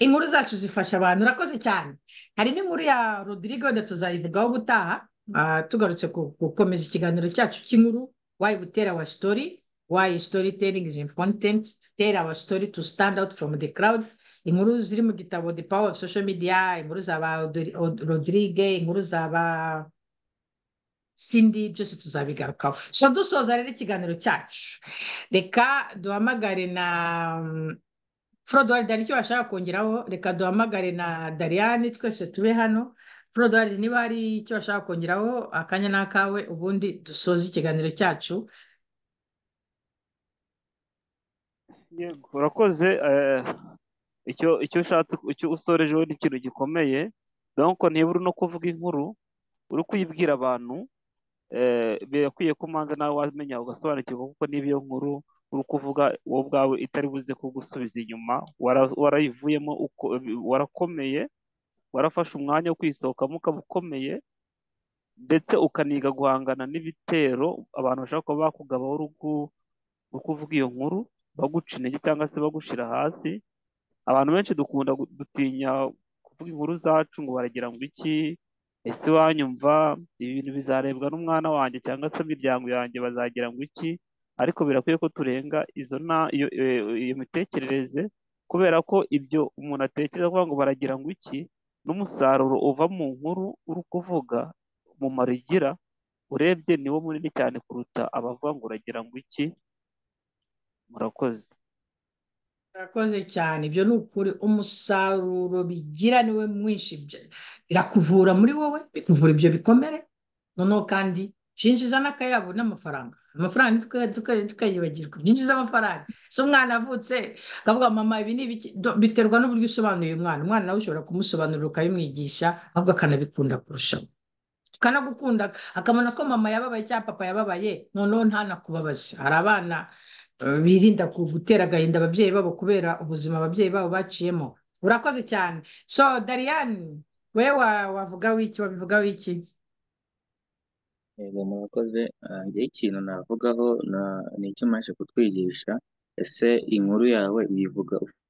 inkuru zacu zifasha abantu urakoze cyane hari n'inkuru ya rodrigo wenda tuzayivugaho ubutaha ah, tugarutse ku- gukomeza ikiganiro cyacu cy'inkuru why we tell our story why storytelling is important tell our story to stand out from the crowd inkuru ziri mu gitabo the power of social media inkuru za ba Odri- Od- rodrigue inkuru za ba sindi byose tuzabigarukaho so dusoza rero ikiganiro cyacu reka duhamagare na mm, Frodouard hari icyo bashaka kongeraho reka duhamagare na Dariane twese tube hano Frodouard niba hari icyo bashaka kongeraho akanya n'akawe ubundi dusoze ikiganiro cyacu Yego, urakoze eh, icyo icyo ushatse icyo usoreje wowe ni ikintu gikomeye donc ntibura no kuvuga inkuru uri kuyibwira abantu eh, birakwiye ko umanza nawe wamenya ugasobanukirwa kuko n'iyo nkuru uri kuvuga wowe ubwawe itari buze kugusubiza inyuma wara- warayivuyemo uko warakomeye warafashe umwanya wo kwisohokamo ukaba ukomeye ndetse ukaniga guhangana n'ibitero abantu bashobora kuba bakugabaho uri ku- uri kuvuga iyo nkuru baguca intege cyangwa se bagushira hasi abantu benshi dukunda gu- dutinya kuvuga inkuru zacu ngo baragira ngo iki ese wanyumva ibi bintu bizarebwa n'umwana wanjye cyangwa se imiryango yanjye bazagira ngo iki ariko birakwiye ko turenga izo na iyo, iyo- iyo mitekerereze kubera ko ibyo umuntu atekereza avuga ngo baragira ngo iki n'umusaruro uva mu nkuru uri kuvuga umumaro igira urebye niwo munini cyane kuruta abavuga ngo uragira ngo iki murakoze murakoze cyane ibyo ni ukuri umusaruro bigira niwe mwinshi bya- birakuvura muri wowe bikuvura ibyo bikomere noneho kandi byinjiza n'akayabo n'amafaranga amafaranga ntitwe- tuka- tukayibagirwa byinjiza amafaranga se umwana avutse akavuga mama ibi ni ibiki Do- biterwa n'uburyo usobanuye uyu mwana umwana nawe ushobora kumusobanurira ukabimwigisha ahubwo akanabikunda kurushaho kanagukunda akamenya ko mama yababaye cyangwa papa yababaye noneho ntanakubabaze hari abana eh, birinda ku- gutera agahinda ababyeyi babo kubera ubuzima ababyeyi babo baciyemo urakoze cyane so dariyani wowe wa- wavugaho iki wabivugaho iki Yego murakoze Ah, njyewe ikintu navugaho na- ni icyo mbasha kutwigisha ese inkuru yawe uyivuga ufite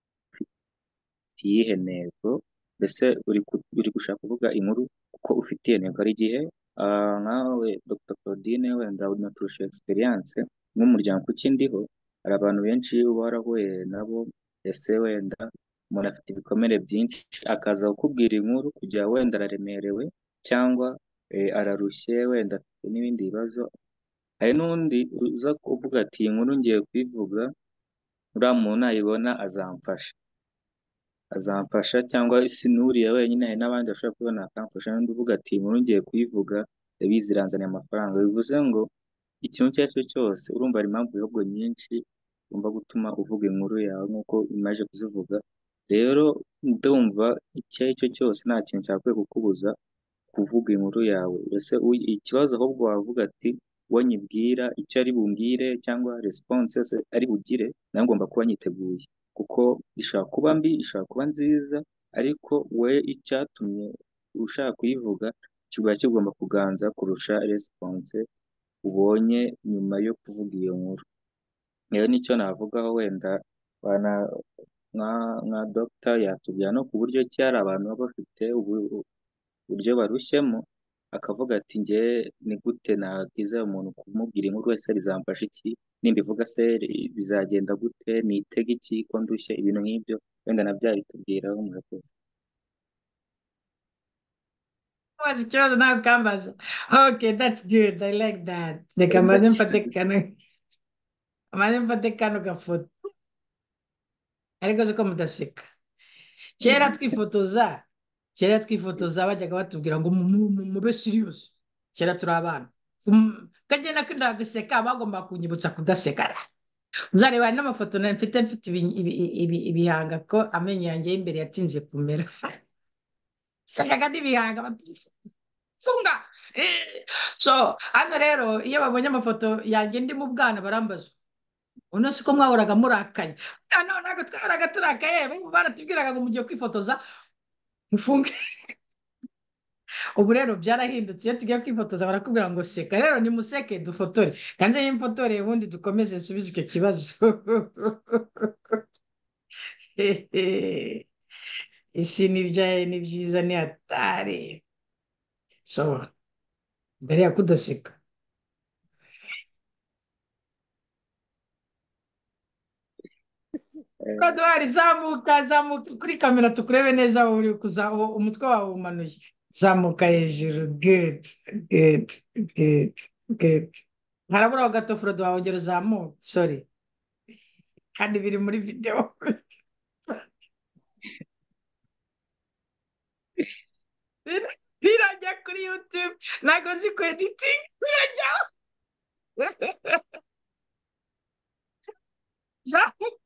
iyihe ntego mbese uri ku- uri gushaka kuvuga inkuru kuko ufite iyo ntego hari igihe ah, nkawe Dr Claudine wenda unaturusha experience nk'umuryango kuko indiho hari abantu benshi uba warahuye nabo ese wenda umuntu afite ibikomere byinshi akaza kukubwira inkuru kujya wenda araremerewe cyangwa eh, ararushye wenda afite n'ibindi bibazo hari n'undi uza kuvuga ati iyi nkuru ngiye kuyivuga uriya muntu nayibona azamfasha azamfasha cyangwa si nuriya wenyine hari n'abandi bashobora kubona akamfasha n'undi uvuga ati inkuru ngiye kuyivuga yabizi iranzaniye amafaranga bivuze ngo ikintu icyo ari cyo cyose urumva hari impamvu bihugu nyinshi ugomba gutuma uvuga inkuru yawe nk'uko imaze kuzivuga rero ndumva icyo ari cyo cyose nta kintu cyakwiye kukubuza kuvuga inkuru yawe ese uy- ikibazo ahubwo wavuga ati uwo nyibwira icyo ari bumbwire cyangwa response yose ari bugire nawe ngomba kuba nyiteguye kuko ishobora kuba mbi ishobora kuba nziza ariko we icyatumye ushaka kuyivuga kiba kigomba kuganza kurusha response ubonye nyuma yo kuvuga iyo nkuru rero nicyo navugaho wenda wana nka nka dogita yatubwira no ku buryo ki hari abantu baba bafite ubu- uburyo barushyemo akavuga ati nge ni gute nabwiza uyu muntu kumubwira inkuru wese bizamfasha iki nimbivuga se bizagenda gute nitege iki ko ndushye ibintu nk'ibyo wenda nabyabitubwiraho murakoze Wazi ikibazo nawe ukambaza okay that's good I like that reka mbanze mfate kano mbanze mfate kano gafoto ariko ziko mudaseka kera twifotoza kera twifotoza bajyaga batubwira ngo mu- mu- mu- mube siriyusi kera turi abana Mm, kajya nako ndagaseka bagomba kunyibutsa kudaseka uzareba hari n'amafoto nari mfite mfite ibi- ibi- ibi- ibihanga ko amenyo yanjye y'imbere yatinze kumera sekaga n'ibihanga bati- funga Eh, so hano rero iyo babonye amafoto yanjye ndi mu bwana barambaza uno siko mwahoraga murakaye Ah, no ntabwo twahoraga turakaye bo baratubwiraga ngo mugiye kwifotoza mufunge ubu rero byarahindutse iyo tugiye kwifotoza barakubwira ngo seka rero nimuseke dufotore kandi iyo mfotore ubundi dukomeze nsubize icyo kibazo isi ni ibyaye ni byiza ni hatari so dore yakudaseka koduwari zamuka zamuka kuri kamera tukurebe neza aho uri kuza aho umutwe wawe umanuye zamuka hejuru good good good good harabura ho gato frodo wawe ongera uzamuke sorry kandi biri muri videwo Bir- birajya kuri YouTube ntabwo nzi ku editing birajya Zamu-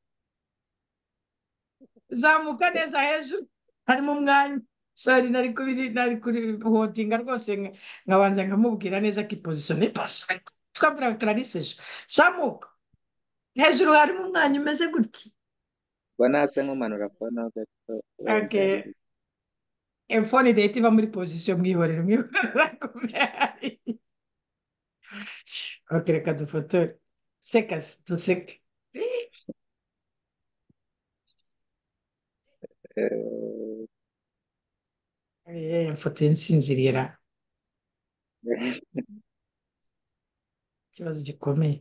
zamuka neza hejuru harimo umwanya sorry nari kubiri nari kuri hotinga rwose nka- nkabanza nkamubwira neza ko ipozisiyo ni pasifika twabwiraga Clarisse ejo zamuka hejuru harimo umwanya umeze gutya ubwo nasa nk'umanura fone ho gato okay bazamura Efone idahita iva muri pozisiyo mwihorere mwihorere okay reka dufotore seka duseke Eh, Eh, ifoto y'insinzirira ikibazo gikomeye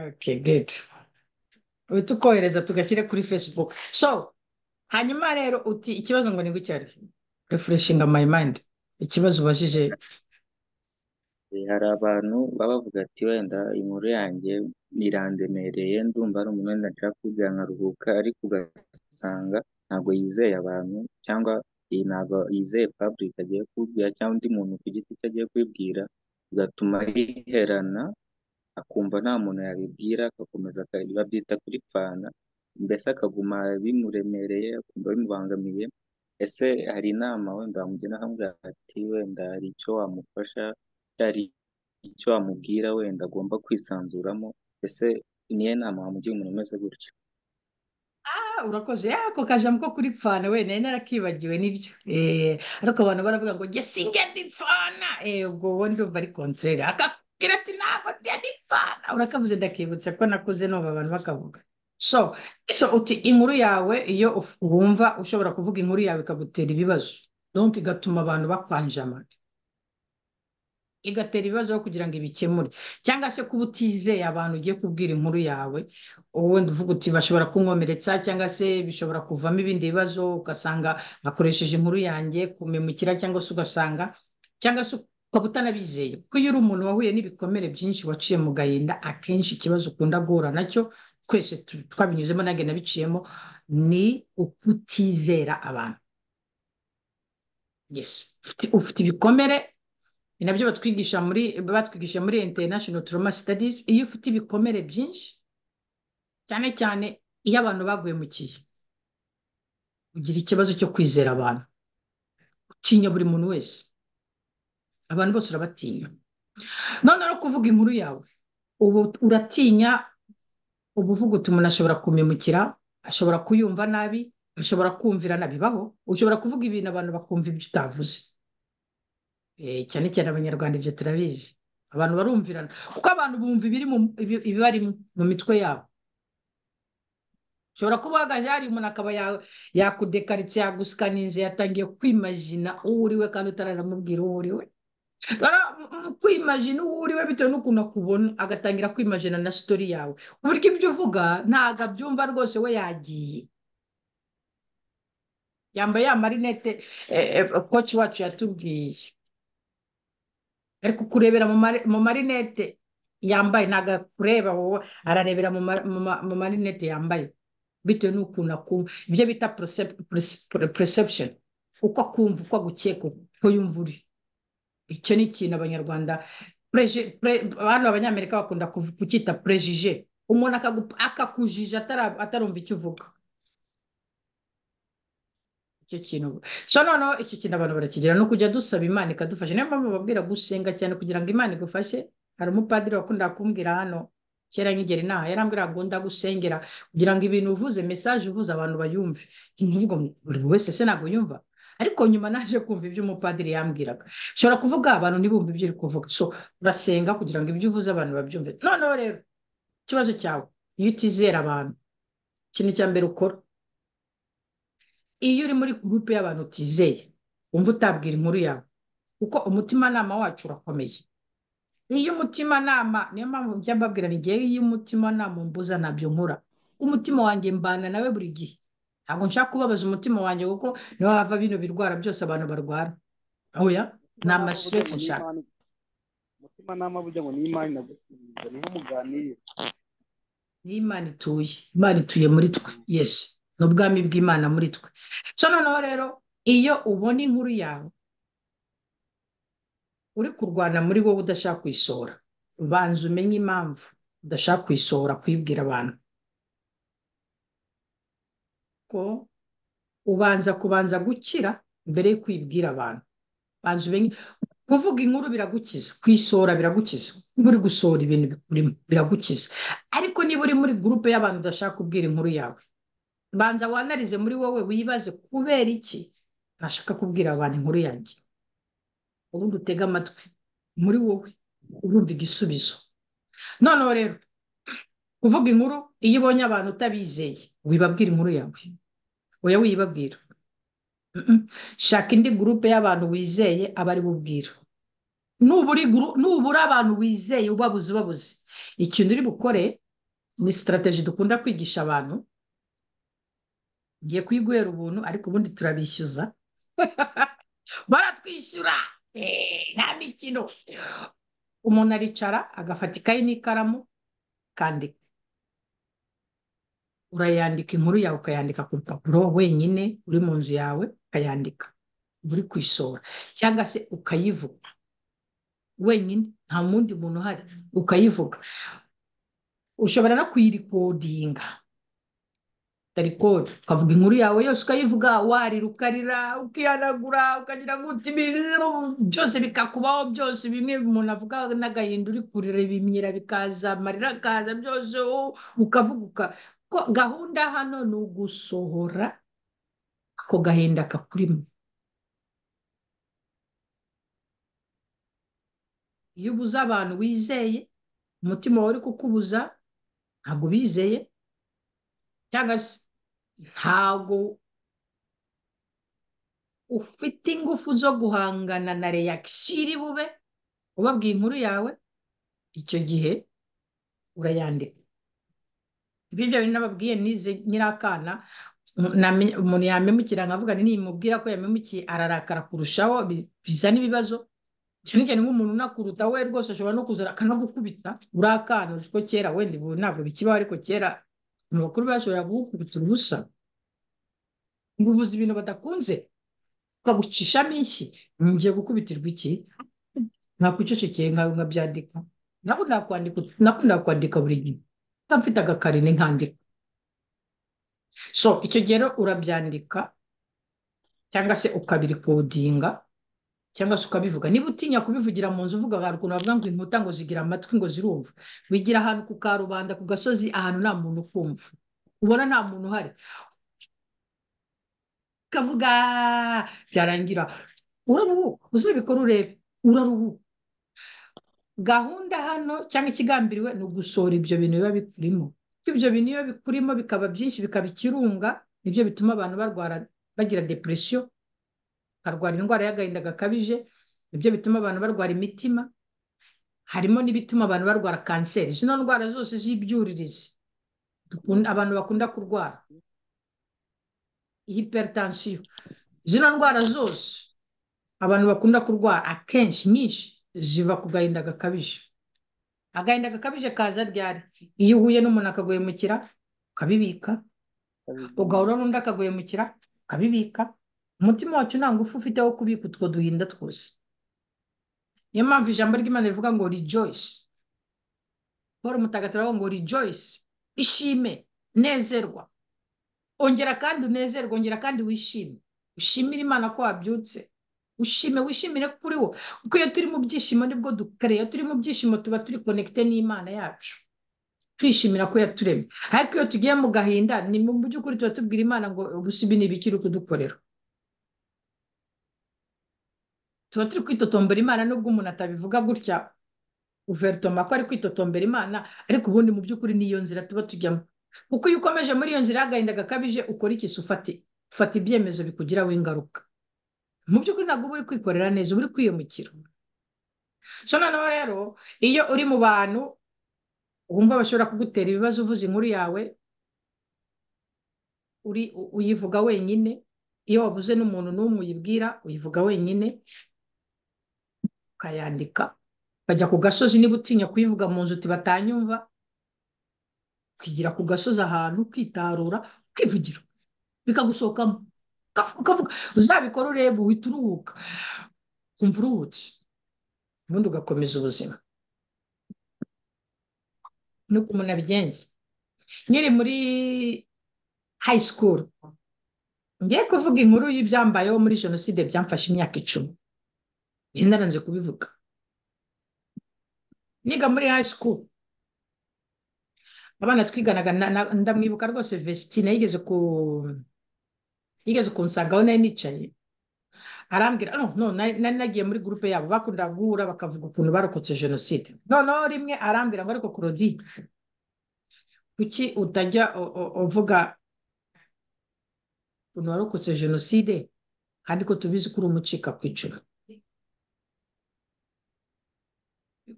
okay good ubu tukohereza tugashyire kuri facebook so hanyuma rero uti ikibazo ngo ni gutya refreshinga my mind ikibazo ubajije Eh, hari abantu baba bavuga ati wenda inkuru yanjye irandemereye ndumva ari umuntu wenda nshaka kugira nkaruhuka ariko ugasanga ntabwo yizeye abantu cyangwa iyi ntabwo yizeye public agiye kubwira cyangwa undi muntu ku giti cye agiye kubibwira bigatuma yiherana akumva nta muntu yabibwira agakomeza aka- babyita kuripfana mbese akaguma bimuremereye akumva bimubangamiye ese hari inama wenda wamugira akamubwira ati wenda hari icyo wamufasha hari icyo wamubwira wenda agomba kwisanzuramo ese niyo nama wamugira umuntu umeze gutyo Ah, urakoze Ah, ako kajambo ko kuri pfana we nari narakibagiwe nibyo eh, ariko abantu baravuga ngo jye sinjye ndi pfana eh, ubwo wowe ndumva ari kontrere akakubwira ati ntabwo njye ndi pfana urakavuze ndakibutsa ko nakuze numva abantu bakavuga so so uti inkuru yawe iyo uf- wumva ushobora kuvuga inkuru yawe ikagutera ibibazo donc igatuma abantu bakwanjama igatera ibibazo aho kugira ngo ibikemure cyangwa se kuba utizeye abantu ugiye kubwira inkuru yawe wenda uvuga uti bashobora kunkomeretsa cyangwa se bishobora kuvamo ibindi bibazo ugasanga akoresheje inkuru yanjye kumemukira cyangwa se ugasanga cyangwa se ukaba utanabizeye kuko iyo uri umuntu wahuye n'ibikomere byinshi waciye mu gahinda akenshi ikibazo ukunda guhura nacyo twese tu- twabinyuzemo nanjye nabiciyemo ni ukutizera abantu yes Ufite- ufite ibikomere ni nabyo batwigisha muri batwigisha muri international trauma studies iyo ufite ibikomere byinshi cyane cyane iyo abantu bagwemukiye ugira ikibazo cyo kwizera abantu utinya buri muntu wese abantu bose urabatinya none no kuvuga inkuru yawe ubu uratinya uba uvuga uti umuntu ashobora kumemukira ashobora kuyumva nabi ashobora kumvira nabi bibaho ushobora kuvuga ibintu abantu bakumva ibyo utavuze Eh, cyane cyane abanyarwanda ibyo turabizi abantu barumvirana kuko abantu bumva ibiri mu ibi- ibibari mu- mu mitwe yabo ushobora kuba uhagaze hari umuntu akaba ya- yakudekaritse yagusikanize yatangiye kwimajina uwo uriwe kandi utaramubwira uwo uriwe Bara- m- m- kwimajina uwo uriwe bitewe n'ukuntu akubona agatangira kwimajina na sitori yawe uburyo ibyo uvuga ntabwo abyumva rwose we yagiye yambaye ya marinete eh, eh, koci wacu yatubwiye ariko kurebera mu mari- mu marinete yambaye ntabwo akureba wowe ararebera mu ma- mu ma- mu marinete yambaye bitewe n'ukuntu akumva ibyo bita percep- perce- per- perception uko akumva uko agukeka uko yumva uri icyo ni ikintu abanyarwanda preje- pre- hano abanyamerika bakunda kuv- kucyita prejije umuntu akagu- akakujije atara- atarumva icyo uvuga icyo kintu so noneho icyo kintu abantu barakigira ni ukujya dusaba imana ikadufasha niyo mpamvu babwira gusenga cyane kugira ngo imana igufashe hari umupadiri wakundaga kumbwira hano kera nkigera inaha yarambwira ngo ndagusengera kugira ngo ibintu uvuze message uvuze abantu bayumve ntivuga ngo buri wese se ntabwo yumva ariko nyuma naje kumva ibyo umupadiri yambwiraga ushobora kuvuga abantu ntibumve ibyo uri kuvuga so urasenga kugira ngo ibyo uvuze abantu babyumve noneho rero ikibazo cyawe iyo utizera abantu ikintu cya mbere ukora iyo uri muri gurupe y'abantu utizeye wumva utabwira inkuru yawe kuko umutimanama wacu urakomeye iyo umutimanama niyo mpamvu njya mbabwira ni njyewe iyo umutimanama umbuza ntabyo nkora umutima wanjye mbana nawe buri gihe ntabwo nshaka kubabaza umutima wanjye kuko niho hava bino birwara byose abantu barwara oya ni amashyushyu nshaka umutimanama burya ngo n'imana inagusubiza niho muganirira niyo imana ituye imana ituye muri twe yesu ni ubwami bw'imana muri twe so noneho rero iyo ubona inkuru yawe uri kurwana muri wowe udashaka kuyisohora banza umenye impamvu udashaka kuyisohora kuyibwira abantu ko ubanza kubanza gukira mbere yo kwibwira abantu banza umenye kuvuga inkuru biragukiza kuyisohora biragukiza niba uri gusohora ibintu bikurimo biragukiza ariko niba uri muri gurupe y'abantu udashaka kubwira inkuru yawe banza wanarize muri wowe wibaze kubera iki ntashaka kubwira abantu inkuru yanjye ubundi utege amatwi muri wowe urumva igisubizo noneho rero kuvuga inkuru iyo ubonye abantu utabizeye wibabwira inkuru yawe oya wiyibabwira Mm-mm. shaka indi gurupe y'abantu wizeye aba ari bubwira nubura iguru- nubura abantu wizeye ubabuze ubabuze ikintu uri bukore ni sitarateji dukunda kwigisha abantu ngiye kuyiguhera ubuntu ariko ubundi turabishyuza baratwishyura Eh, nta mikino umuntu aricara agafata ikayi n'ikaramu akandika urayandika inkuru yawe ukayandika ku rupapuro wenyine uri mu nzu yawe ukayandika uri kuyisohora cyangwa se ukayivuga wenyine nta wundi muntu uhari ukayivuga ushobora no kuyirikodinga ukarikodi ukavuga inkuru yawe yose ukayivuga warira ukarira ukihanagura ukagira ngo uti ibintu byose bikakubaho byose bimwe umuntu avuga n'agahinda uri kurira ibimyira bikaza amarira akaza byose u- ukavuga uka- ko gahunda hano ni ugusohora ako gahinda kakurimo iyo ubuze abantu wizeye umutima wawe uri kukubuza ntabwo ubizeye cyangwa se ntabwo ufite ingufu zo guhangana na reakisiyo iri bube ubabwiye inkuru yawe icyo gihe urayandika ibyo bintu nababwiye nize nyirakana umu- namenye- umuntu yamemukira nkavuga nti nimubwira ko yamemukiye ararakara kurushaho bi- bizana ibibazo cyane cyane nk'umuntu unakuruta we rwose ashobora no kuza akanagukubita uri akana uzi ko kera wenda ubu ntabwo bikibaho ariko kera abantu bakuru bashobora kugukubita urubusa ngo uvuze ibintu badakunze ukagucishamo inshyi ngiye gukubitirwa iki nakwicecekeye nkawe nkabyandika nakunda kwandika nakunda kwandika buri gihe nka mfite agakarine nkandika so icyo gihe rero urabyandika cyangwa se ukabirikodinga cyangwa se ukabivuga niba utinya kubivugira mu nzu uvuga hari ukuntu bavuga ngo inkuta ngo zigira amatwi ngo zirumva wigira ahantu ku karubanda ku gasozi ahantu nta muntu ukumva ubona nta muntu uhari ukavuga byarangira uraruhuka uzabikora urebe uraruhuka gahunda hano cyangwa ikigambiriwe ni ugusohora ibyo bintu biba bikurimo ibyo bintu iyo bikurimo bikaba byinshi bikaba ikirunga nibyo bituma abantu barwara bagira depresiyo bakarwara indwara y'agahinda gakabije nibyo bituma abantu barwara imitima harimo n'ibituma abantu barwara kanseri zino ndwara zose z'ibyuririzi dukun- abantu bakunda kurwara hiperetansiyo zino ndwara zose abantu bakunda kurwara akenshi nyinshi ziva ku gahinda gakabije agahinda gakabije kaza ryari iyo uhuye n'umuntu akaguhemukira ukabibika ugahura n'undi akaguhemukira ukabibika umutima wacu nta ngufu ufite wo kubika utwo duhinda twose niyo mpamvu ijambo ry'imana rivuga ngo rejoice paul mutagatifu aravuga ngo rejoice ishime nezerwa ongera kandi unezerwe ongera kandi wishime ushimire imana ko wabyutse ushime wishimire kuri wo kuko iyo turi mu byishimo nibwo dukoreye iyo turi mu byishimo tuba turi konekite n'imana yacu twishimira ko yaturemye ariko iyo tugiye mu gahinda ni mu by'ukuri tuba tubwira imana ngo gusa ibi ni ibiki uri kudukorera tuba turi kwitotombera imana nubwo umuntu atabivuga gutya guverinoma ko ari kwitotombera imana ariko ubundi mu by'ukuri niyo nzira tuba tujyamo kuko iyo ukomeje muri iyo nzira y'agahinda gakabije ukora iki se ufate ufata ibyemezo bikugiraho ingaruka mu by'ukuri ntabwo uba uri kwikorera neza uba uri kwiyomukira so noneho rero iyo uri mu bantu wumva bashobora kugutera ibibazo uvuze inkuru yawe uri u- uyivuga wenyine iyo wabuze n'umuntu n'umwe uyibwira uyivuga wenyine ukayandika ukajya ku gasozi niba utinya kuyivuga mu nzu uti batanyumva ukigira ku gasozi ahantu ukitarura ukivugira bikagusohokamo ukavuga ukavuga uzabikora urebe uhita uruhuka wumva uruhutse ubundi ugakomeza ubuzima nuko umuntu abigenza nkiri muri hayi sikuru ngiye kuvuga inkuru y'ibyambayeho muri jenoside byamfashe imyaka icumi nari naranze kubivuga niga muri hayi sikuru abana twiganaga na- na- ndamwibuka rwose vesitine yigeze ku yigeze kunsangaho nari nicaye arambwira no no nari nari nagiye muri gurupe yabo bakundaga guhura bakavuga ukuntu barokotse jenoside noneho rimwe arambwira ngo ariko korodi kuki utajya u- u- uvuga ukuntu warokotse jenoside kandi ko tubizi ko uri umucika ku icumu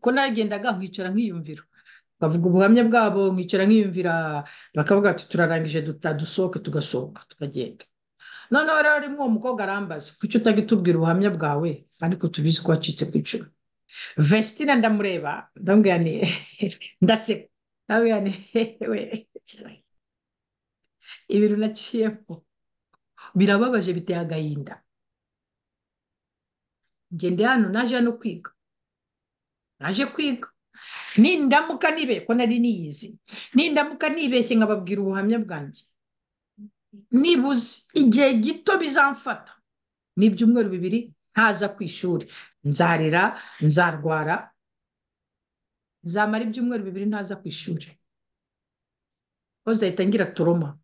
ko nagendaga nkicara nkiyumvira bavuga ubuhamya bwabo nkicara nkiyumvira bakavuga ati turarangije duta- dusohoke tugasohoka tukagenda noneho rero rimwe uwo mukobwa arambaza kuki utajya utubwira ubuhamya bwawe kandi ko tubizi ko wacitse ku icumu vesitine ndamureba ndamubwira ni ndaseka ndamubwira ni hehe ibintu naciyemo birababaje biteye agahinda ngende hano naje hano kwiga naje kwiga nindamuka nibeshye ko nari niyizi nindamuka nibeshye nkababwira ubuhamya bwanjye nibuze igihe gito bizamfata n'ibyumweru bibiri ntaza ku ishuri nzarira nzarwara nzamara ibyumweru bibiri ntaza ku ishuri ntuzahita ngira toroma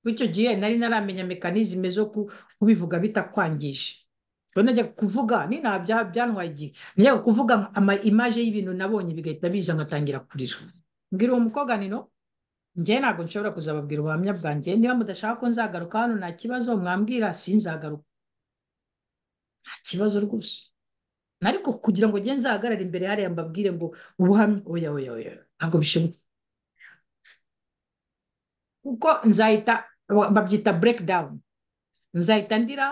Kuko icyo gihe nari naramenya mekanizime zo ku- kubivuga bitakwangije ubwo najyaga kuvuga ni nta bya- byantwaye igihe najyaga kuvuga ama imaje y'ibintu nabonye bigahita biza nkatangira kurira mbwira uwo mukobwa nino njye ntabwo nshobora kuzababwira ubuhamya bwanjye niba mudashaka ko nzagaruka hano nta kibazo mwambwira sinzagaruka nta kibazo rwose ariko kugira ngo ngende nzahagarare imbere hariya mbabwire ngo ubuhamya oya oya oya ntabwo bishoboka kuko nzahita ba- babyita bureke dawuni nzahita ndira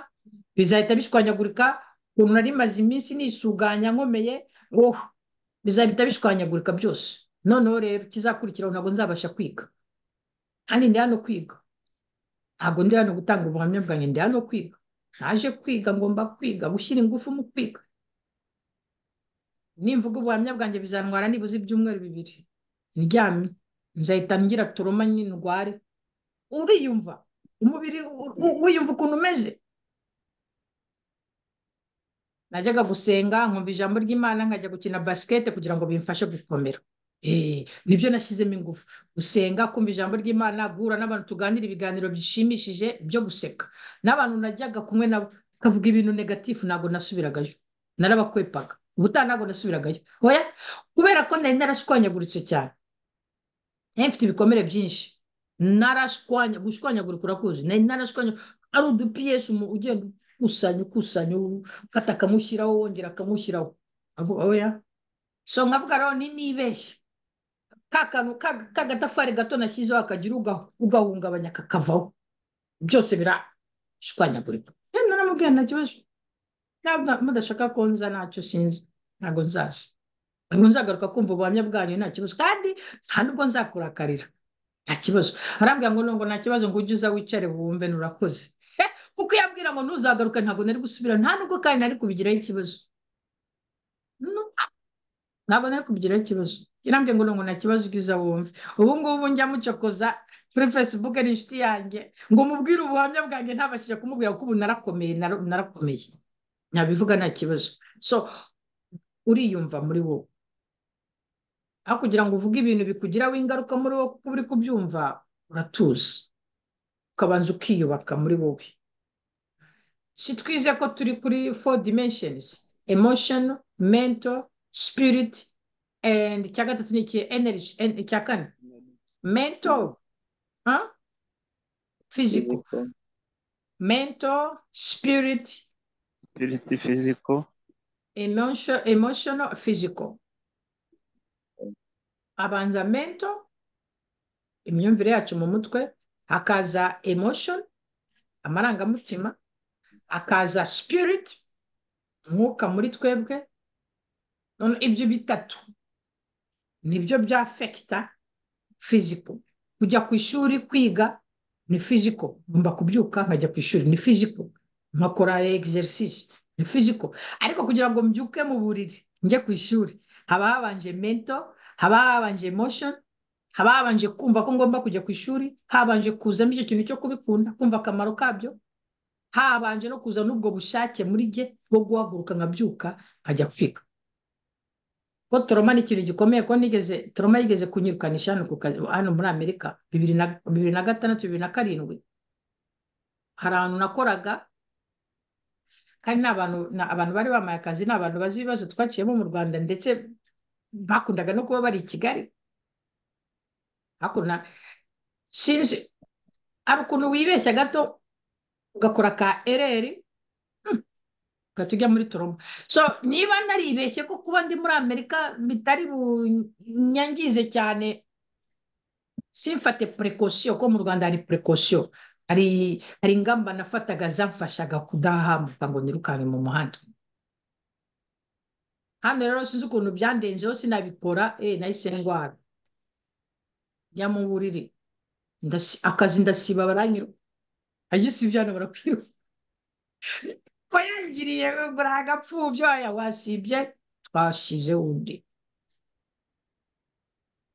bizahita bishwanyagurika ukuntu nari maze iminsi nisuganya nkomeye wowe bizahita bishwanyagurika byose noneho rero ikizakurikiraho ntabwo nzabasha kwiga kandi ndi hano kwiga ntabwo ndi hano gutanga ubuhamya bwanjye ndi hano kwiga naje kwiga ngomba kwiga gushyira ingufu mu kwiga nimvuga ubuhamya bwanjye bizantwara nibuze ibyumweru bibiri ndyamye nzahita ngira turoma nyine ndware uriyumva umubiri u- u- wiyumva ukuntu umeze najyaga gusenga nkumva ijambo ry'imana nkajya gukina basikete kugira ngo bimfashe gukomera Eh, nibyo nashyizemo ingufu gusenga kumva ijambo ry'imana guhura n'abantu tuganira ibiganiro bishimishije byo guseka n'abantu najyaga kumwe nabo kavuga ibintu negatifu ntabwo nasubiragayo narabakwepaga ubutaha ntabwo nasubiragayo oya kubera ko nari narashwanyaguritse cyane nari mfite ibikomere byinshi narashwanya gushwanyagurika urakuzi nari narashwanya ari udupiyesi ugenda ukusanya ukusanya ufata akamushyiraho wongera akamushyiraho Abo- oya so nkavuga rero ni nibeshye ka kantu ka- kagatafari gato nashyizeho akagira uga- ugahungabanya kakavaho byose birashwanyagurika rero naramubwiye nta kibazo ntabwo mudashaka ko nza ntacyo sinzi ntabwo nzaza ntabwo nzagaruka kumva ubuhamya bwanyu nta kibazo kandi nta nubwo nzakurakarira nta kibazo arambwira ngo nungo nta kibazo ngo ujye uza wicare wumve nurakoze Eh, kuko iyo abwira ngo ntuzagaruke ntabwo nari gusubira nta nubwo kandi nari kubigiraho ikibazo No, ntabwo nari kubigiraho ikibazo yarambwiye ngo nungo nta kibazo ubwiza wumve ubu ngubu njya mucokoza kuri facebook ari inshuti yanjye ngo mubwire ubuhamya bwanjye ntabashije kumubwira kuko ubu narakomeye nara- narakomeye nabivuga nta kibazo so uriyumva muri wowe aho kugira ngo uvuge ibintu bikugiraho ingaruka muri wowe kuko uri kubyumva uratuza ukabanza ukiyubaka muri wowe si twize ko turi kuri four dimensions emotion mental spirit and icya gatatu ni iki energy en- icya kane mental huh? physical fiziko mental spirit spiriti fiziko emotion emotional physical abanza mental imyumvire yacu mu mutwe hakaza emotion amarangamutima hakaza spirit umwuka muri twebwe none ibyo bitatu nibyo bya fekita fiziko kujya ku ishuri kwiga ni fiziko ngomba kubyuka nkajya ku ishuri ni fiziko nkakora egiserisisi ni fiziko ariko kugira ngo mbyuke mu buriri njye ku ishuri haba habanje mento haba habanje emotion haba habanje kumva ko ngomba kujya ku ishuri habanje kuzamo icyo kintu cyo kubikunda kumva akamaro kabyo habanje no kuza n'ubwo bushake muri jye bwo guhaguruka nkabyuka nkajya kwiga ko toroma ni ikintu gikomeye ko nigeze toroma yigeze kunyirukanisha hano ku kazi hano muri amerika bibiri na bibiri na gatandatu bibiri na karindwi hari ahantu nakoraga kandi ni abantu ni abantu bari bamaye akazi ni abantu bazi ibibazo twaciyemo mu rwanda ndetse bakundaga no kuba bari i kigali hakuno sinzi hari ukuntu wibeshya gato ugakora ka ereri ugahita ujya muri toroma so niba naribeshye ko kuba ndi muri amerika bitari bunyangize cyane simfate purekosiyo ko mu rwanda hari purekosiyo hari hari ingamba nafataga zamfashaga kudahambuka ngo nirukanke mu muhanda hano rero sinzi ukuntu byandenzeho sinabikora eh nahise ndwara njya mu buriri ndasi- akazi ndasiba baranyiru ayisibye hano barakwiruka wayangiriye ngo nta gapfubyo aya wasibye twashize undi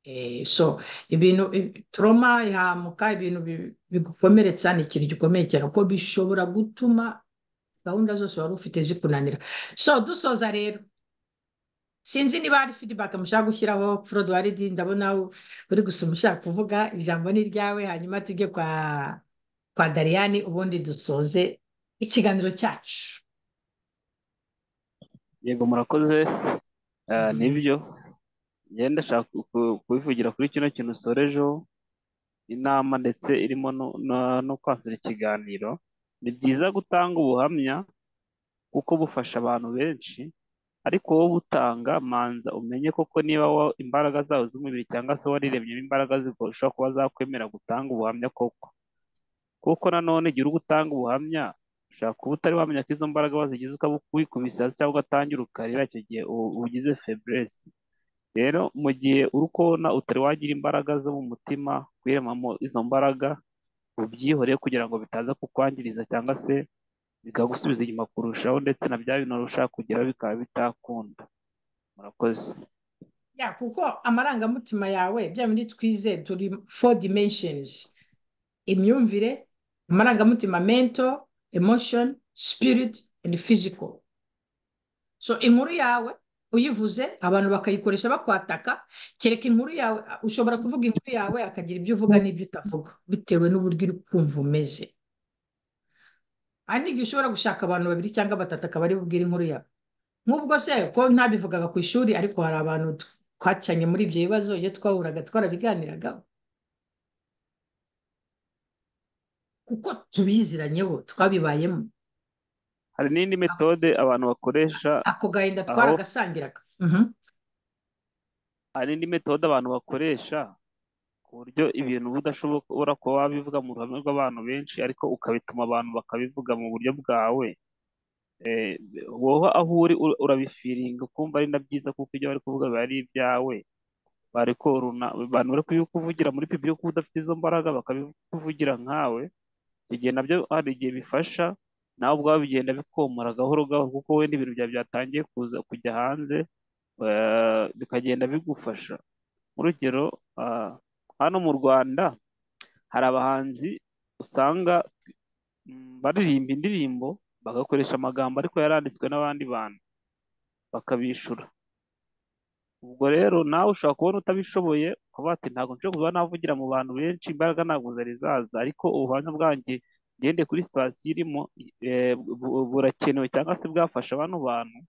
Eh, so ibintu i- trauma ihahamuka ibintu bi- bigukomeretsa ni ikintu gikomeye cyane kuko bishobora gutuma gahunda zose wari ufite zikunanira so dusoza rero sinzi niba hari feedback mushaka gushyiraho Claude waridi ndabona uri gusoma ushaka kuvuga ijambo ni ryawe hanyuma tujye kwa kwa Dariyani ubundi dusoze ikiganiro cyacu yego murakoze Ah, nibyo ngenda ndashaka ku- ku- kubivugira kuri kino kintu usorejeho inama ndetse irimo no- no- no kwanzura ikiganiro ni byiza gutanga ubuhamya kuko bufasha abantu benshi ariko wowe ubutanga manza umenye koko niba wa- imbaraga zawe z'umubiri cyangwa se wariremyemo imbaraga zishobora kuba zakwemera gutanga ubuhamya koko kuko nanone igihe uri gutanga ubuhamya ushobora kuba utari wamenya ko izo mbaraga wazigize ukaba wikubise hasi cyangwa ugatangira ukarira icyo gihe u- ugize feburesi rero mu gihe uri kubona utari wagira imbaraga zo mu mutima kwiremamo izo mbaraga ubyihoreye kugira ngo bitaza kukwangiriza cyangwa se bikagusubiza inyuma kurushaho ndetse na bya bintu wari ushaka kugeraho bikaba bitakunda murakoze ya kuko amarangamutima yawe bya bindi twize turi four dimensions imyumvire amarangamutima mental emotion spirit and physical so inkuru yawe uyivuze abantu bakayikoresha bakwataka kereka inkuru yawe ushobora kuvuga inkuru yawe akagira ibyo uvuga n'ibyo utavuga bitewe n'uburyo uri kumva umeze hari n'igihe ushobora gushaka abantu babiri cyangwa batatu akaba ari bubwire inkuru yawe nk'ubwo se ko ntabivugaga ku ishuri ariko hari abantu twacanye muri ibyo bibazo iyo twahuraga twarabiganiragaho kuko tubiziranyeho twabibayemo hari n'indi metode abantu bakoresha ako gahinda Aho- twaragasangiraga Mhm. hari n'indi metode abantu bakoresha ku buryo ibintu uba udashobora kuba wabivuga mu ruhame rw'abantu benshi ariko ukabituma abantu bakabivuga mu buryo bwawe Eh, wowe aho uri ur- urabifiringa ukumva ari na byiza kuko ibyo bari kuvuga biba ari ibyawe bari koruna abantu bari kubikuvugira muri pipi yo kuba udafite izo mbaraga bakabikuvugira nkawe icyo gihe nabyo hari igihe bifasha nawe ubwawe bigenda bikomora gahoro gahoro kuko wenda ibintu byawe byatangiye kuza kujya hanze eh, bikagenda bigufasha urugero ah, hano mu Rwanda hari abahanzi usanga mm, baririmba indirimbo bagakoresha amagambo ariko yaranditswe n'abandi bantu bakabishyura ubwo rero nawe ushobora kubona utabishoboye ukavuga ati ntabwo nshobora kuba navugira mu bantu benshi imbaraga ntabwo zari zaza ariko ubuhamya bwanjye ngende kuri sitasiyo irimo eh, bu- burakenewe cyangwa se bwafasha bano bantu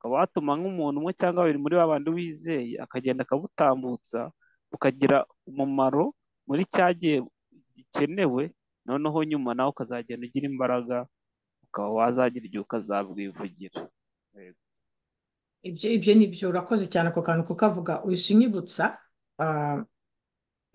ukaba watuma nk'umuntu umwe cyangwa babiri muri ba bandi wizeye akagenda akabutambutsa bukagira umumaro muri cya gihe gikenewe noneho nyuma nawe ukazagenda ugira imbaraga ukaba wazagira igihe ukazabwivugira Yego. ibyo ibyo nibyo urakoze cyane ako kantu kukavuga uhise unyibutsa ah,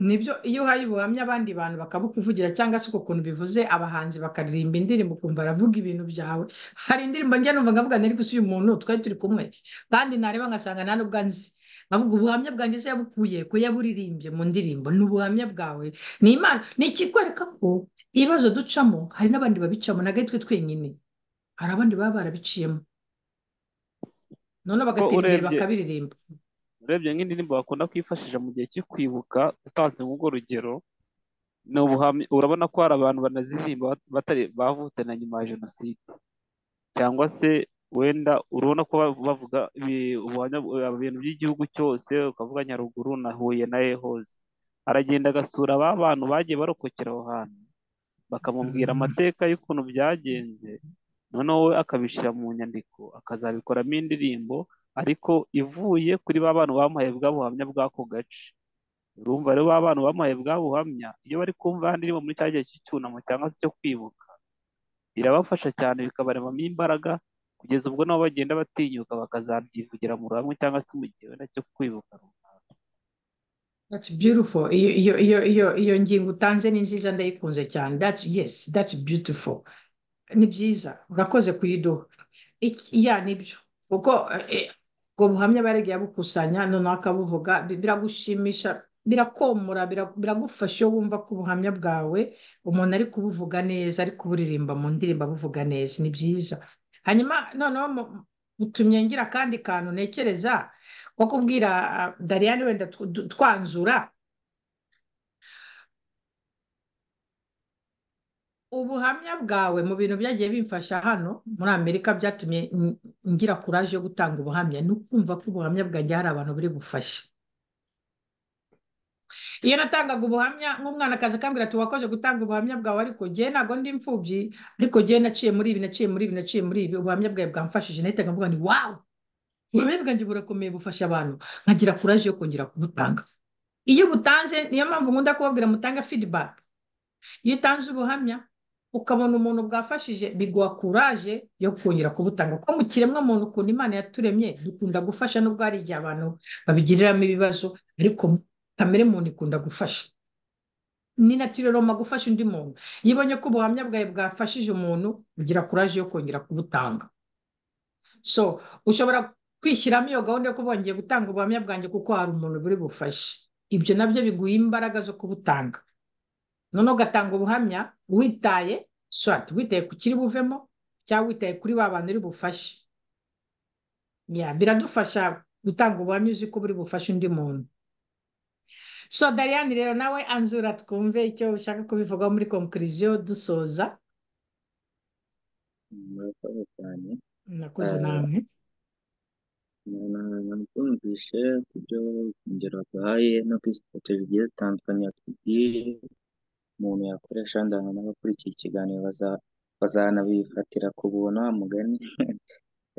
nibyo iyo uhaye ubuhamya abandi bantu bakabukuvugira cyangwa se uko ukuntu bivuze abahanzi bakaririmba indirimbo ukumva aravuga ibintu byawe hari indirimbo njye numva ngavuga nari gusa uyu muntu twari turi kumwe kandi nareba ngasanga nta nubwo anzi nkavuga ubuhamya bwanjye se yabukuye ko yaburirimbye mu ndirimbo ni ubuhamya bwawe ni imana ni ikikwereka ko ibibazo ducamo hari n'abandi babicamo ntabwo ari twe twenyine hari abandi baba barabiciyemo noneho bagatera imbere urebye- bakabiririmba urebye nk'indirimbo bakunda kwifashisha mu gihe cyo kwibuka utanze nk'urwo rugero ni ubuhamya urabona ko hari abantu banaziririmba batari bavutse na nyuma ya jenoside cyangwa se wenda urabona ko bav- bavuga ibi- ubuhamya bu- ibintu by'igihugu cyose ukavuga Nyaruguru na Huye na he hose aragenda agasura ba bantu bagiye barokokera aho hantu bakamubwira Mm. amateka y'ukuntu byagenze noneho we akabishyira mu nyandiko akazabikoramo indirimbo ariko ivuye kuri ba bantu bamuhaye bwa buhamya bw'ako gace urumva rero ba bantu bamuhaye bwa buhamya iyo bari kumva ya ndirimbo muri cya gihe cy'icyunamo cyangwa se cyo kwibuka birabafasha cyane bikabaremamo imbaraga kugeza ubwo nabo bagenda batinyuka bakazabyivugira mu ruhame cyangwa se mu gihe wenda cyo kwibuka runaka That's beautiful. Iyo, iyo, iyo, iyo, iyo ngingo utanze ni nziza ndayikunze cyane. That's, yes, that's beautiful. Ni byiza. Urakoze kuyiduha. Iki- Ya, ni byo. Kuko eh, eh, ubwo buhamya baragiye babukusanya noneho akabuvuga bi- biragushimisha, birakomora, bira- biragufasha iyo wumva ko ubuhamya bwawe umuntu ari kubuvuga neza, ari kuburirimba mu ndirimbo abuvuga neza. Ni byiza. Hanyuma noneho mu- mutumye ngira akandi kantu ntekereza nko kubwira ah, Dariane wenda tw- du- twanzura ubuhamya bwawe mu bintu byagiye bimfasha hano muri Amerika byatumye n- ngira kuraje yo gutanga ubuhamya ni ukumva ko ubuhamya bwanjye hari abantu buri bufasha iyo natangaga ubuhamya nk'umwana akaza akambwira ati wakoze gutanga ubuhamya bwawe ariko njyewe ntabwo ndi imfubyi ariko njyewe naciye muri ibi naciye muri ibi naciye muri ibi ubuhamya bwawe bwamfashije nahitaga mvuga nti wawu ubuhamya bwanjye burakomeye bufasha abantu nkagira kuraje yo kongera kubutanga iyo butanze niyo mpamvu nkunda kubabwira mutanga feedback iyo utanze ubuhamya ukabona umuntu bwafashije biguha kuraje yo kongera kubutanga kuko mu kiremwamuntu ukuntu imana yaturemye dukunda gufasha nubwo hari igihe abantu babigiriramo ibibazo ariko kamere muntu ikunda gufasha ni natireroma gufasha undi muntu iyo ubonye ko ubuhamya bwawe bwafashije umuntu ugira kuraje yo kongera kubutanga so ushobora kwishyiramo iyo gahunda yo kuba wongeye gutanga ubuhamya bwanjye kuko hari umuntu buri bufashe ibyo nabyo biguha imbaraga zo kubutanga noneho ugatanga ubuhamya witaye swati witaye ku kiri buvemo cyangwa witaye kuri ba bantu uri bufashe Ya, biradufasha gutanga ubuhamya uzi ko buri bufashe undi muntu so Dariane rero nawe anzura twumve icyo ushaka kubivugaho muri konkuriziyo dusoza murakoze cyane nakoze Eh, namwe twumvise ku byo ingero duhaye no kuri sitati zigiye zitandukanye yatubwiye umuntu yakoresha ndana n'abakurikiye ikiganiro baza bazanabifatira ku buntu wa mugani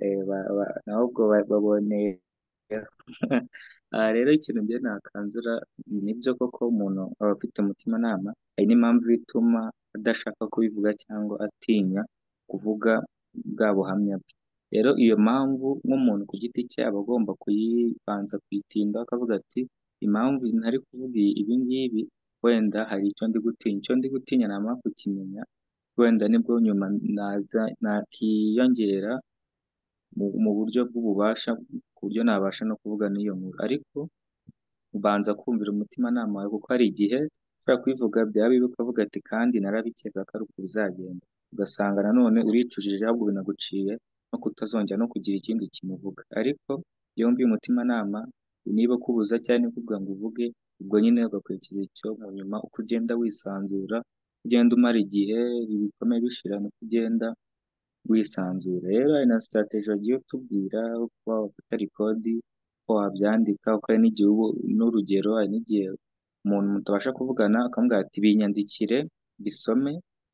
eh, ba- ba- ahubwo ba- baboneye aha rero ikintu njye nakanzura nibyo koko umuntu aba afite umutimanama hari n'impamvu ituma adashaka kubivuga cyangwa atinya kuvuga bwa buhamya bwe rero iyo mpamvu nk'umuntu ku giti cye aba agomba kuyibanza kuyitinda akavuga ati impamvu ntari kuvuga ibi ngibi wenda hari icyo ndi gutinya icyo ndi gutinya namara kukimenya wenda nibwo nyuma naza nakiyongera mu, mu buryo bw'ububasha ku buryo nabasha no kuvuga n'iyo nkuru ariko ubanza kumvira umutimanama wawe kuko hari igihe ushobora kubivuga byaba bibi ukavuga ati kandi narabikeka ko ari uku bizagenda ugasanga nanone uricujije ahubwo binaguciye no kutazongera no kugira ikindi kintu uvuga ariko iyo wumviye umutimanama niba ukubuza cyangwa niba ukubwira ngo uvuge ubwo nyine ugakurikiza icyo mu nyuma uko ugenda wisanzura uko ugenda umara igihe ibikomeye bishira niko ugenda wisanzura rero hari na sitarateji bagiye utubwira uko wafata rikodi uko wabyandika uko hari n'igihe uba- n'urugero hari n'igihe umuntu mutabasha kuvugana akamubwira ati binyandikire bisome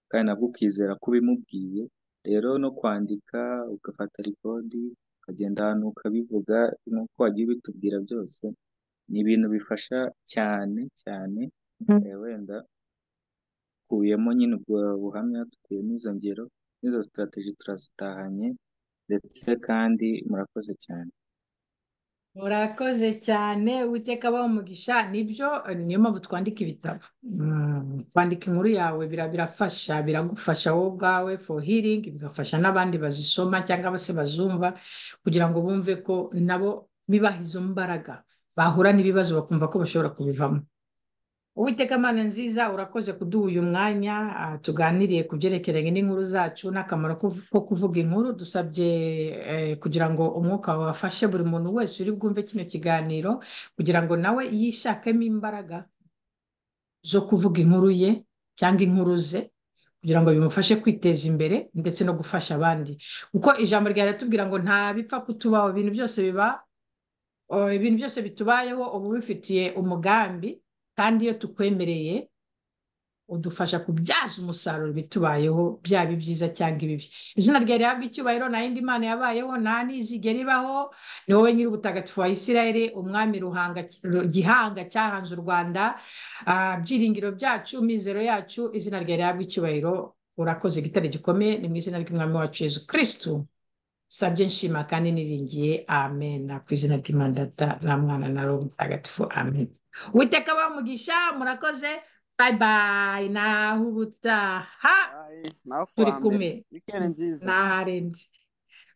kandi nabwo ukizera ko ubimubwiye rero no kwandika ugafata rikodi ukagenda ahantu ukabivuga nk'uko wagiye ubitubwira byose ni ibintu bifasha cyane cyane eh, wenda dukuyemo nyine ubwo buhamya dukuyemo izo ngero n'izo sitarateji turazitahanye ndetse kandi murakoze cyane Murakoze cyane Uwiteka abaha umugisha nibyo eh, niyo mpamvu twandika ibitabo Mm, kwandika inkuru yawe bira- birafasha biragufasha wowe ubwawe for healing bigafasha n'abandi bazisoma cyangwa se bazumva kugira ngo bumve ko nabo bibaha izo mbaraga bahura n'ibibazo bakumva ko bashobora kubivamo Uwiteka Mana nziza urakoze kuduha uyu mwanya ah, tuganiriye ku byerekeranye n'inkuru zacu n'akamaro ko ko kuvuga inkuru dusabye eh, kugira ngo umwuka wawe wafashe buri muntu wese uri bwumve kino kiganiro kugira ngo nawe yishakemo imbaraga zo kuvuga inkuru ye cyangwa inkuru ze kugira ngo bimufashe kwiteza imbere ndetse no gufasha abandi kuko ijambo ryawe riratubwira ngo nta bipfa kutubaho ibintu byose biba Oh, ibintu byose bitubayeho uba ubifitiye umugambi kandi iyo tukwemereye udufasha kubyaza umusaruro ibitubayeho byaba ibyiza cyangwa ibibi izina ryawe rihabwa icyubahiro nta yindi mana yabayeho nta n'izigera ibaho ni wowe nyir'ubutagatifu wa isirayeli umwami ruhanga Ru- gihanga cyahanze u rwanda Ah, byiringiro byacu mizero yacu izina ryawe rihabwa icyubahiro urakoze igitare gikomeye ni mu izina ry'umwami wacu yezu kirisitu sabye nshima kandi niringiye amen Na ku izina ry'imana data na mwana na roho mutagatifu amen uwiteka bamugisha murakoze bayi bayi naho ubutaha Bye. nawe ku turi wa mbere kumwe wikendi nziza n'aharenze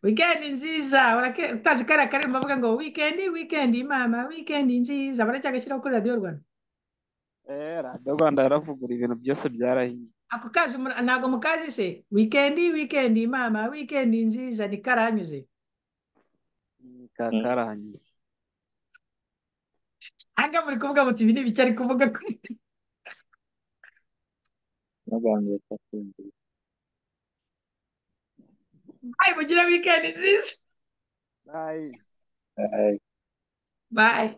wikendi nziza urake- kazi kariya kariya bavuga ngo wikendi wikendi mama wikendi nziza baracyagashyiraho kuri radiyo rwanda eh radiyo rwanda yaravugura ibintu byose byarahiye ako kazi mura- ntabwo mukazi se wikendi wikendi mama wikendi nziza ni karanyuze ni kakaranyuze hanga muri kuvuga muti ibi ni ibiki ari kuvuga kuri n'abantu batakumbuye bayi mugire wikendi nziza Bye. Bye. bayi